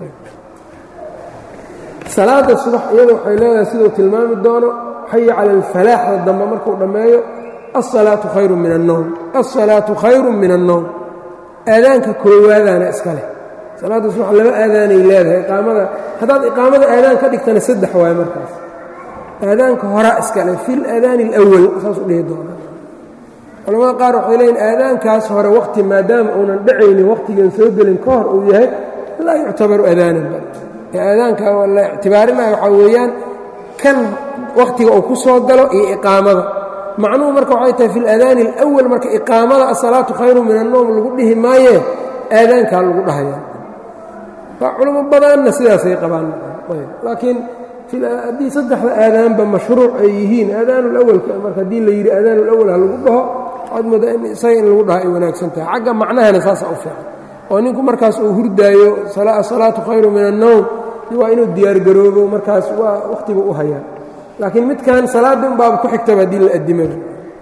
salaada subax iyada waxay leedahay siduu tilmaami doono xaya cala alfalaaxda dambe markuu dhammeeyo alsalaatu khayru min annowm alsalaatu khayru min annowm aadaanka koowaadaana iska leh salaadda subax laba aadaanay leedahay iqaamada haddaad iqaamada aadaan ka dhigtana saddex waayo markaas aadaanka horaa iskale fi laadaani alawal saas u dhihi doonaa culamada qaar waxay leeyiin aadaankaas hore waqti maadaama uunan dhacaynin waqtigan soo gelin ka hor uu yahay laa yuctabaru aadaanan ee aadaanka la ictibaarinaya waxaa weeyaan kan wakhtiga uu ku soo galo iyo iqaamada macnuhu marka waxay tahay fi اlaadaani اlأwal marka iqaamada asalaatu khayru min الnoom lagu dhihi maayee aadaankaa lagu dhahaya waa culamo badanna sidaasay qabaan laakiin haddii saddexda aadaanba mashruuc ay yihiin aadaan اlawalka marka haddii la yidhi aadaan اlawal ha lagu dhaho waxaad moodaa in isaga in lagu dhaho ay wanaagsan tahay xagga macnahana saasa u fiican oo ninku markaas uu hurdaayo asalaatu khayru min الnowm waa inuu diyaargaroobo markaas waa wakhtiga u hayaa laakiin midkan salaadda un baaba ku xigtaba haddii la addimaba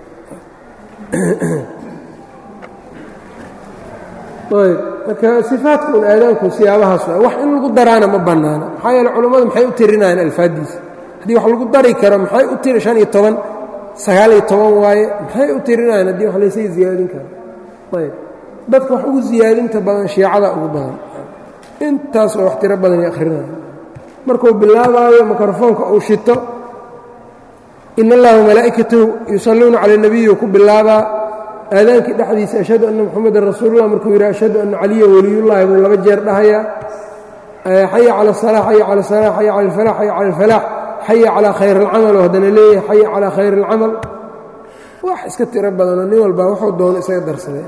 ayb marka sifaadka un aadaanku siyaabahaas waa wax in lagu daraana ma bannaana maxaa yeele culammadu maxay u tirinayaan alfaaddiisa haddii wax lagu dari karo maxay u tiri shan iyo toban sagaal iyo toban waaye maxay u tirinayaan haddii wax laysaga ziyaadin karo ayb dadka wax ugu ziyaadinta badan shiicada ugu badan intaas oo wax tiro badan ay akhrinaya markuu bilaabaayo mikrofoonka uu shito in allaha malaa'ikatahu yusalluuna cala اnabiyi ku bilaabaa aadaankii dhexdiisa ashhadu anna muxamadan rasuulullah markuu yidhi ashhadu anna caliyan weliyullahi buu laba jeer dhahayaa xaya cala asalaa xaya cala asalaa xaya cala alfalax xaya cala alfalaax xaya calaa khayr alcamal oo haddana leeyahay xaya calaa khayr alcamal wax iska tiro badanoo nin walbaa wuxuu doono isaga darsaday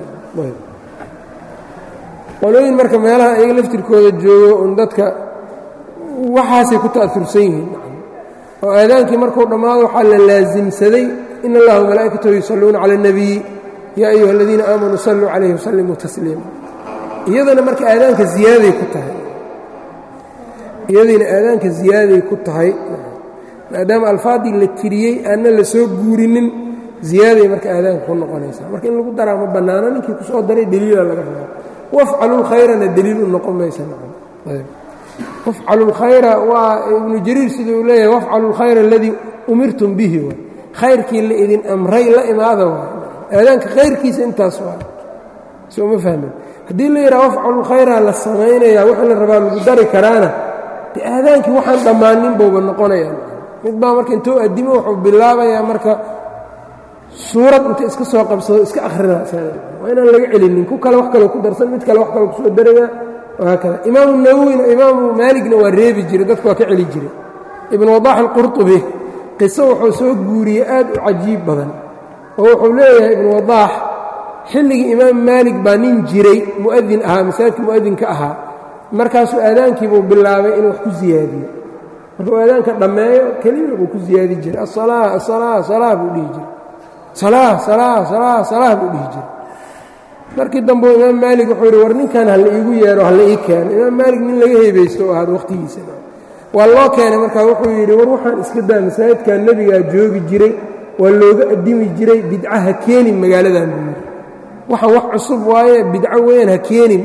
qolooyin marka meelaha iyaga laftirkooda joogo un dadka waxaasay ku ta'ursan yihiin oo aadaankii markuu dhammaado waxaa la laasimsaday in allaha malaa'ikatahu yusalluuna cala اnabiyi yaa ayuha aladiina aamanuu salluu calayhi wasallimuu tasliima iyadana marka aadaanka ziyaaday ku tahay iyadiina aadaanka ziyaaday ku tahay maadaama alfaaddii la tiriyey aanna la soo guurinin ziyaaday marka aadaanka ku noqonaysaa marka in lagu daraa ma bannaano ninkii ku soo daray deliila laga rabaa wafcalu lkhayrana deliil u noqon maysa wafcalu lkhayra waa ibnu jariir siduu leeyahay wafcalu lkhayra aladii umirtum bihi waay khayrkii la idin amray la imaada waay aadaanka khayrkiisa intaas waay soo ma fahmin haddii la yidhaha wafcalu lkhayra la samaynayaa wixii la rabaa lagu dari karaana de aadaankii waxaan dhammaanin bouba noqonayaa mid baa marka intuu addimo wuxuu bilaabayaa marka suurad inta iska soo qabsado iska akhrina waa inaan laga celinin ku kale wax kaloo ku darsan mid kale wax kaloo kusoo daraya wahaakada imaamu nawowina imaamu maaligna waa reebi jiray dadku waa ka celi jiray ibn wadax alqurطubi qiso wuxuu soo guuriyey aad u cajiib badan oo wuxuu leeyahay ibnu wadaax xilligii imaam maalig baa nin jiray mu'adin ahaa masaajidka mu'adinka ahaa markaasuu aadaankiibuu bilaabay inuu wax ku siyaadiyo markuu aadaanka dhammeeyo kelima buu ku siyaadi jiray asalaa asalaa salaa buu dhihi jiray salaa salaa salaa salaa buu dhihi jiray markii dambe imaam maalig wuxuu yidhi war ninkan ha la iigu yeedho ha la ii keeno imaam maalig nin laga heebaysto oo ahaad wakhtigiisa waa loo keenay markaa wuxuu yidhi war waxaan iska daa masaajidkan nebigaa joogi jiray waa looga addimi jiray bidca ha keenin magaaladan buu yidhi waxaan wax cusub waaye bidco weyn ha keenin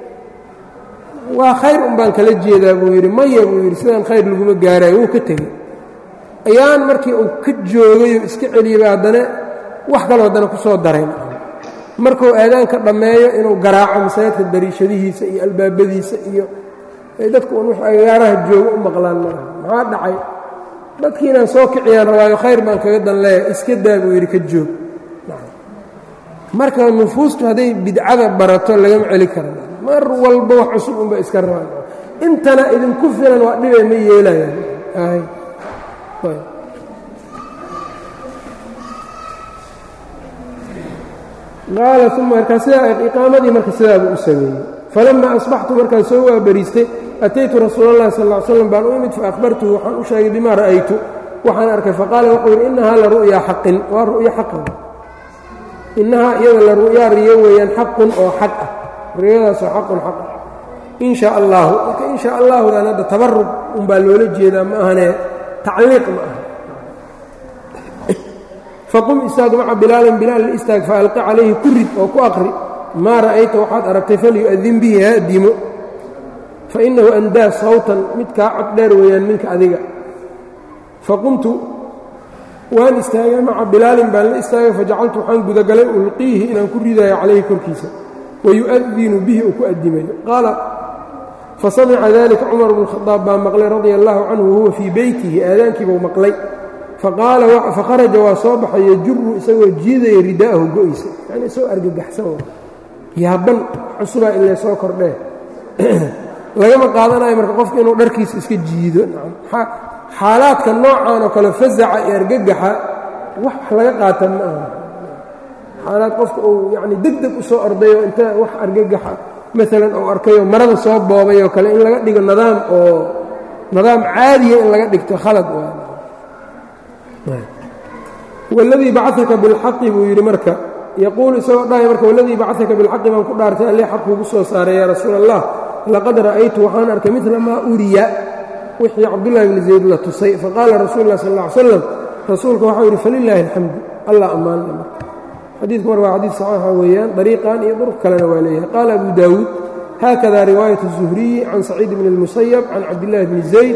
waa khayr un baan kala jeedaa buu yidhi maya buu yidhi sidaan khayr laguma gaarayo wuu ka tegey ayaan markii uu ka joogayoo iska celiyaba haddana wax kaloo haddana ku soo darayn markuu aadaanka dhammeeyo inuu garaaco masaajidka dariishadihiisa iyo albaabadiisa iyo dadku un wax agaaraha joogo u maqlaan maaha maxaa dhacay dadkii inaan soo kiciyaan rabaayo khayr baan kaga dan leeya iska daa buu yidhi ka joog marka nufuustu hadday bidcada barato lagama celi kara mar walba wax cusub unba iska rabaan intana idinku filan waa dhibay ma yeelayaan qaala uma markaa sidaa iqaamadii marka sidaabuu u sameeyey falamaa asbaxtu markaan soo waabariistay ataytu rasuula اllahi sal ll slam baan u imid faahbartuhu waxaan u sheegay bimaa ra'aytu waxaan arkay faqaala wuxuu yidhi innahaa la ru'ya xaqin waa ru'yo xaqan innahaa iyada la ru'yaa riyo weeyaan xaqun oo xaq ah riyadaasoo xaqun xaq ah in shaa allaahu marka in shaa allaahudan hadda tabarug unbaa loola jeedaa ma ahane tacliiq ma aha faqum istaag maca bilaalin bilaal la istaag faalqi calayhi ku rid oo ku aqri maa ra'ayta waxaad aragtay falyu'adin bihi ha addimo fa innahu andaa sawtan mid kaa cod dheer weeyaan minka adiga faqumtu waan istaagay maca bilaalin baan la istaagay fajacaltu waxaan gudagalay ulqiihi inaan ku ridayo calayhi korkiisa wayu'adinu bihi uu ku addimayo qaala fasamica dalika cumar bnu khadaab baa maqlay radia allahu canhu wahuwa fii beytihi aadaankiibuu maqlay faqaraja waa soo baxay yajuru isagoo jiidaya ridaa'ahu go-ysa yani isagoo argagaxsan yaaban cusubaa ilay soo kordhee lagama qaadanayo marka qofka inuu dharkiisa iska jiido xaalaadka noocan oo kale fasaca iyo argagaxa wax laga qaata ma aha xaalaad qofka uu yani deg deg u soo ordayo inta wax argagaxa maalan uu arkayoo marada soo boobay oo kale in laga dhigo nidaam oo nidaam caadiya in laga dhigto khalad waladii bacaka bilxaqi buu yidhi marka yaquulu isagoo dhahay marka waladii bacaka bilxaqi baan ku dhaartay allee xaq kuugu soo saaray yaa rasuul allah laqad ra'aytu waxaan arkay midla maa uriya wixii cabdullahi bni zayd la tusay faqaala rasuulu lah sal ll ly slam rasuulka waxau yidhi falilaahi alxamdu allah ammaanle marka xadiidku mar waa xadiid saxiixa weeyaan dariiqan iyo durq kalena waa leeyahay qaala abu daawuud haakada riwaayat الzuhriyi can saciid bni اlmusayab can cabdillahi bni zayd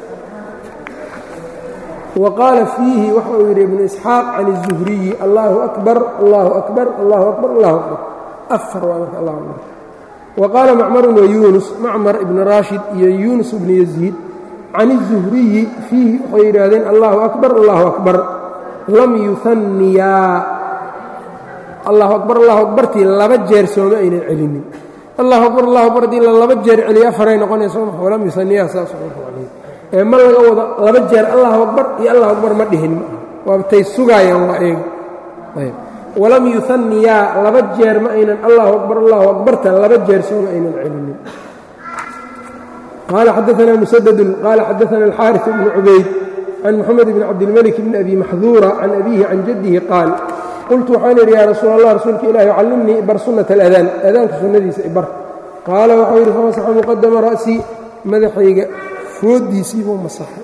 wa qaala fiihi waxa uu yidhi ibnu isxaaq can الzuhriyi allahu akbar allahu akbar allahu akbar allahu akbar afar waa marka allah akbar wa qaala macmarun wa yuunus macmar ibni raashid iyo yuunus bni yaziid can الzuhriyi fiihi waxay yidhaahdeen allahu akbar allahu akbar lam yuhanniyaa allahu akbar allahu akbartii laba jeer sooma aynan celinin allahu akbar allahu akbar haddii la laba jeer celiyo afaray noqonayso ma walam yusaniyaa saas ee ma laga wado laba jeer allahu akbar iyo allahu akbar ma dhihin ma aha waabtay sugaayaan waa eega ayb walam yuhanniyaa laba jeer ma aynan allahu akbar allahu akbarta laba jeer sooma aynan celinin qaala xadaanaa musadadun qaala xadaana alxaaris bnu cubayd can moxamed bni cabdilmalik bni abi maxduura can abiihi can jaddihi qaal qultu waxaan idhi yaa rasuul allah rasuulka ilaahi callimnii bar sunnata aladaan aadaanka sunnadiisa ibar qaala waxau yidhi famasaxa muqadama ra'sii madaxayga fooddiisii buu masaxay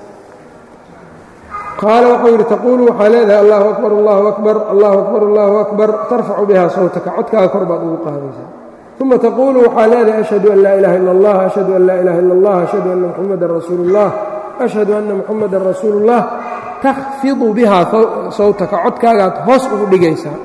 qaala waxau yidhi taquulu waxaa leedahay allahu akbar allahu akbar allahu akbar allahu akbar tarfacu bihaa sawtaka codkaaga kor baad ugu qaadaysaa uma taquulu waxaa leedahay ashhadu an laa ilaha illa allah ashhadu an laa ilaha illa allah ashhadu anna muxamadan rasuulu ullah ashhadu anna muxamadan rasuulu ullah takfidu bihaa sawtaka codkaagaad hoos ugu dhigaysaa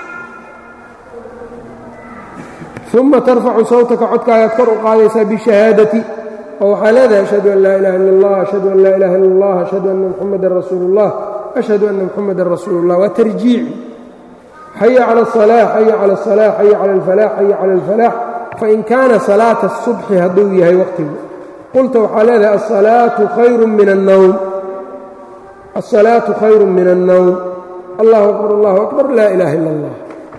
uma tarfacu sawtaka codkaagaad kor u qaadaysaa bishahaadati oo waxaa leedahay ashhadu an laa ilaha illa allah ashhadu an laa ilaha illa allah ashhadu anna muxamadan rasuulu ullah ashhadu anna muxamadan rasuulu ullah waa tarjiici xaya cala asalaax xaya cala asalaax xaya cala alfalaax xaya cala alfalaax fain kaana salaata asubxi hadduu yahay waqtigu qulta waxaa leedahay asalaatu khayru min annowm الصلاaة خyر من النوم الله أكبر الله أكبر لا إله إلا الله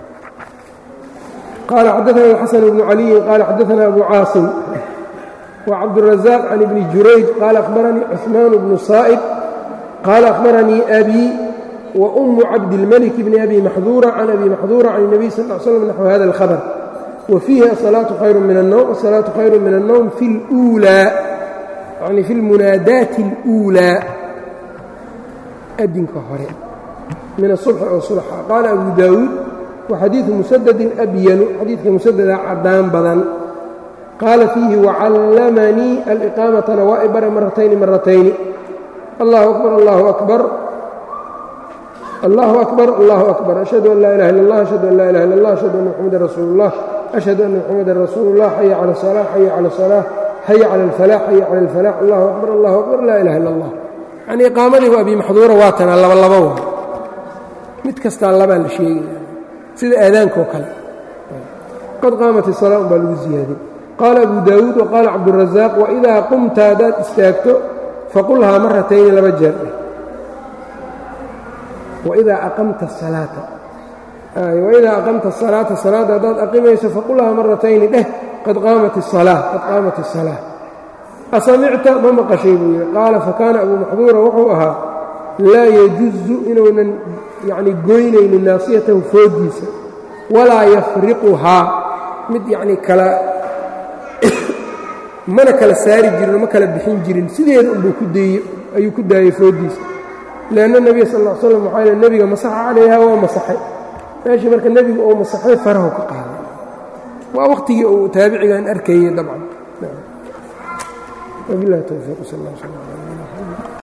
قال xدثنا الحسن بن علي قال xدثنا أبو cاaصم وعبدالرزاق عن بن جurayج قال أخبرني عثمان بن صائب قال أخبرني أبي وأم عبدالملك بن أبي محذورة عن أبي محذورة عن النبي صلى اه عليه وسلم نحو هذا الخبر وفيه الصلاة خير من النوم الصلاة خير من النوم في الأولى يعني في المناadاة الأولى adinka hore min الصبح oo صبxa qaala أbu daawuud وxadiiثu muسددin أbyanu xadiidka muسدda cadaan badan qaala fiihi وcallamanii alإqaamatana waa i bare maratayni maratayni allahu أكbar allahu أكbar allahu أكbar allahu أكbar أشhهadu an laa ilaha iلا اllah أشhهadu an laa ilaha iلا اllah أشhهadu أna mxamada rasuul الlah أشhهadu أna mxamada rasuul الlah xaya calى الصلاة xaya calى الصلاة xaya calى الفلاح xaya calى الفلاح allahu أكbar allahu أكbar laa ilaha iلا اllah yanii iqaamadiibu abi maxduura waa tanaa laba laba wa mid kastaa labaa la sheegaya sida aadaankaoo kale qad qaamat الsalaa un baa lagu ziyaadin qaala abu daawuud waqaala cabduلrazaaq waidaa qumta haddaad istaagto faqulhaa maratayni laba jeer dheh waidaa aqamta الsalaata waidaa aqamta الsalaata salaadda haddaad aqimayso faqulhaa maratayni dheh qad qaamat الsalaa qad qaamat الsalaa asamicta ma maqashay buu yidhi qaala fakaana abuu maxduura wuxuu ahaa laa yajuzu inuunan yacni goynaynin naasiyatahu fooddiisa walaa yafriquhaa mid yacnii kala mana kala saari jirin ma kala bixin jirin sideeda unbuu ku dayey ayuu ku daayey fooddiisa leanna nebiga sal ll ly slam waxaa yidhi nebiga masaxa calayhaa waa masaxay meeshii marka nebigu uu masaxay farahu ka qaaday waa wakhtigii uu taabicigan arkayey dabcan وبالله التوفيق صلى الله عليه وسلم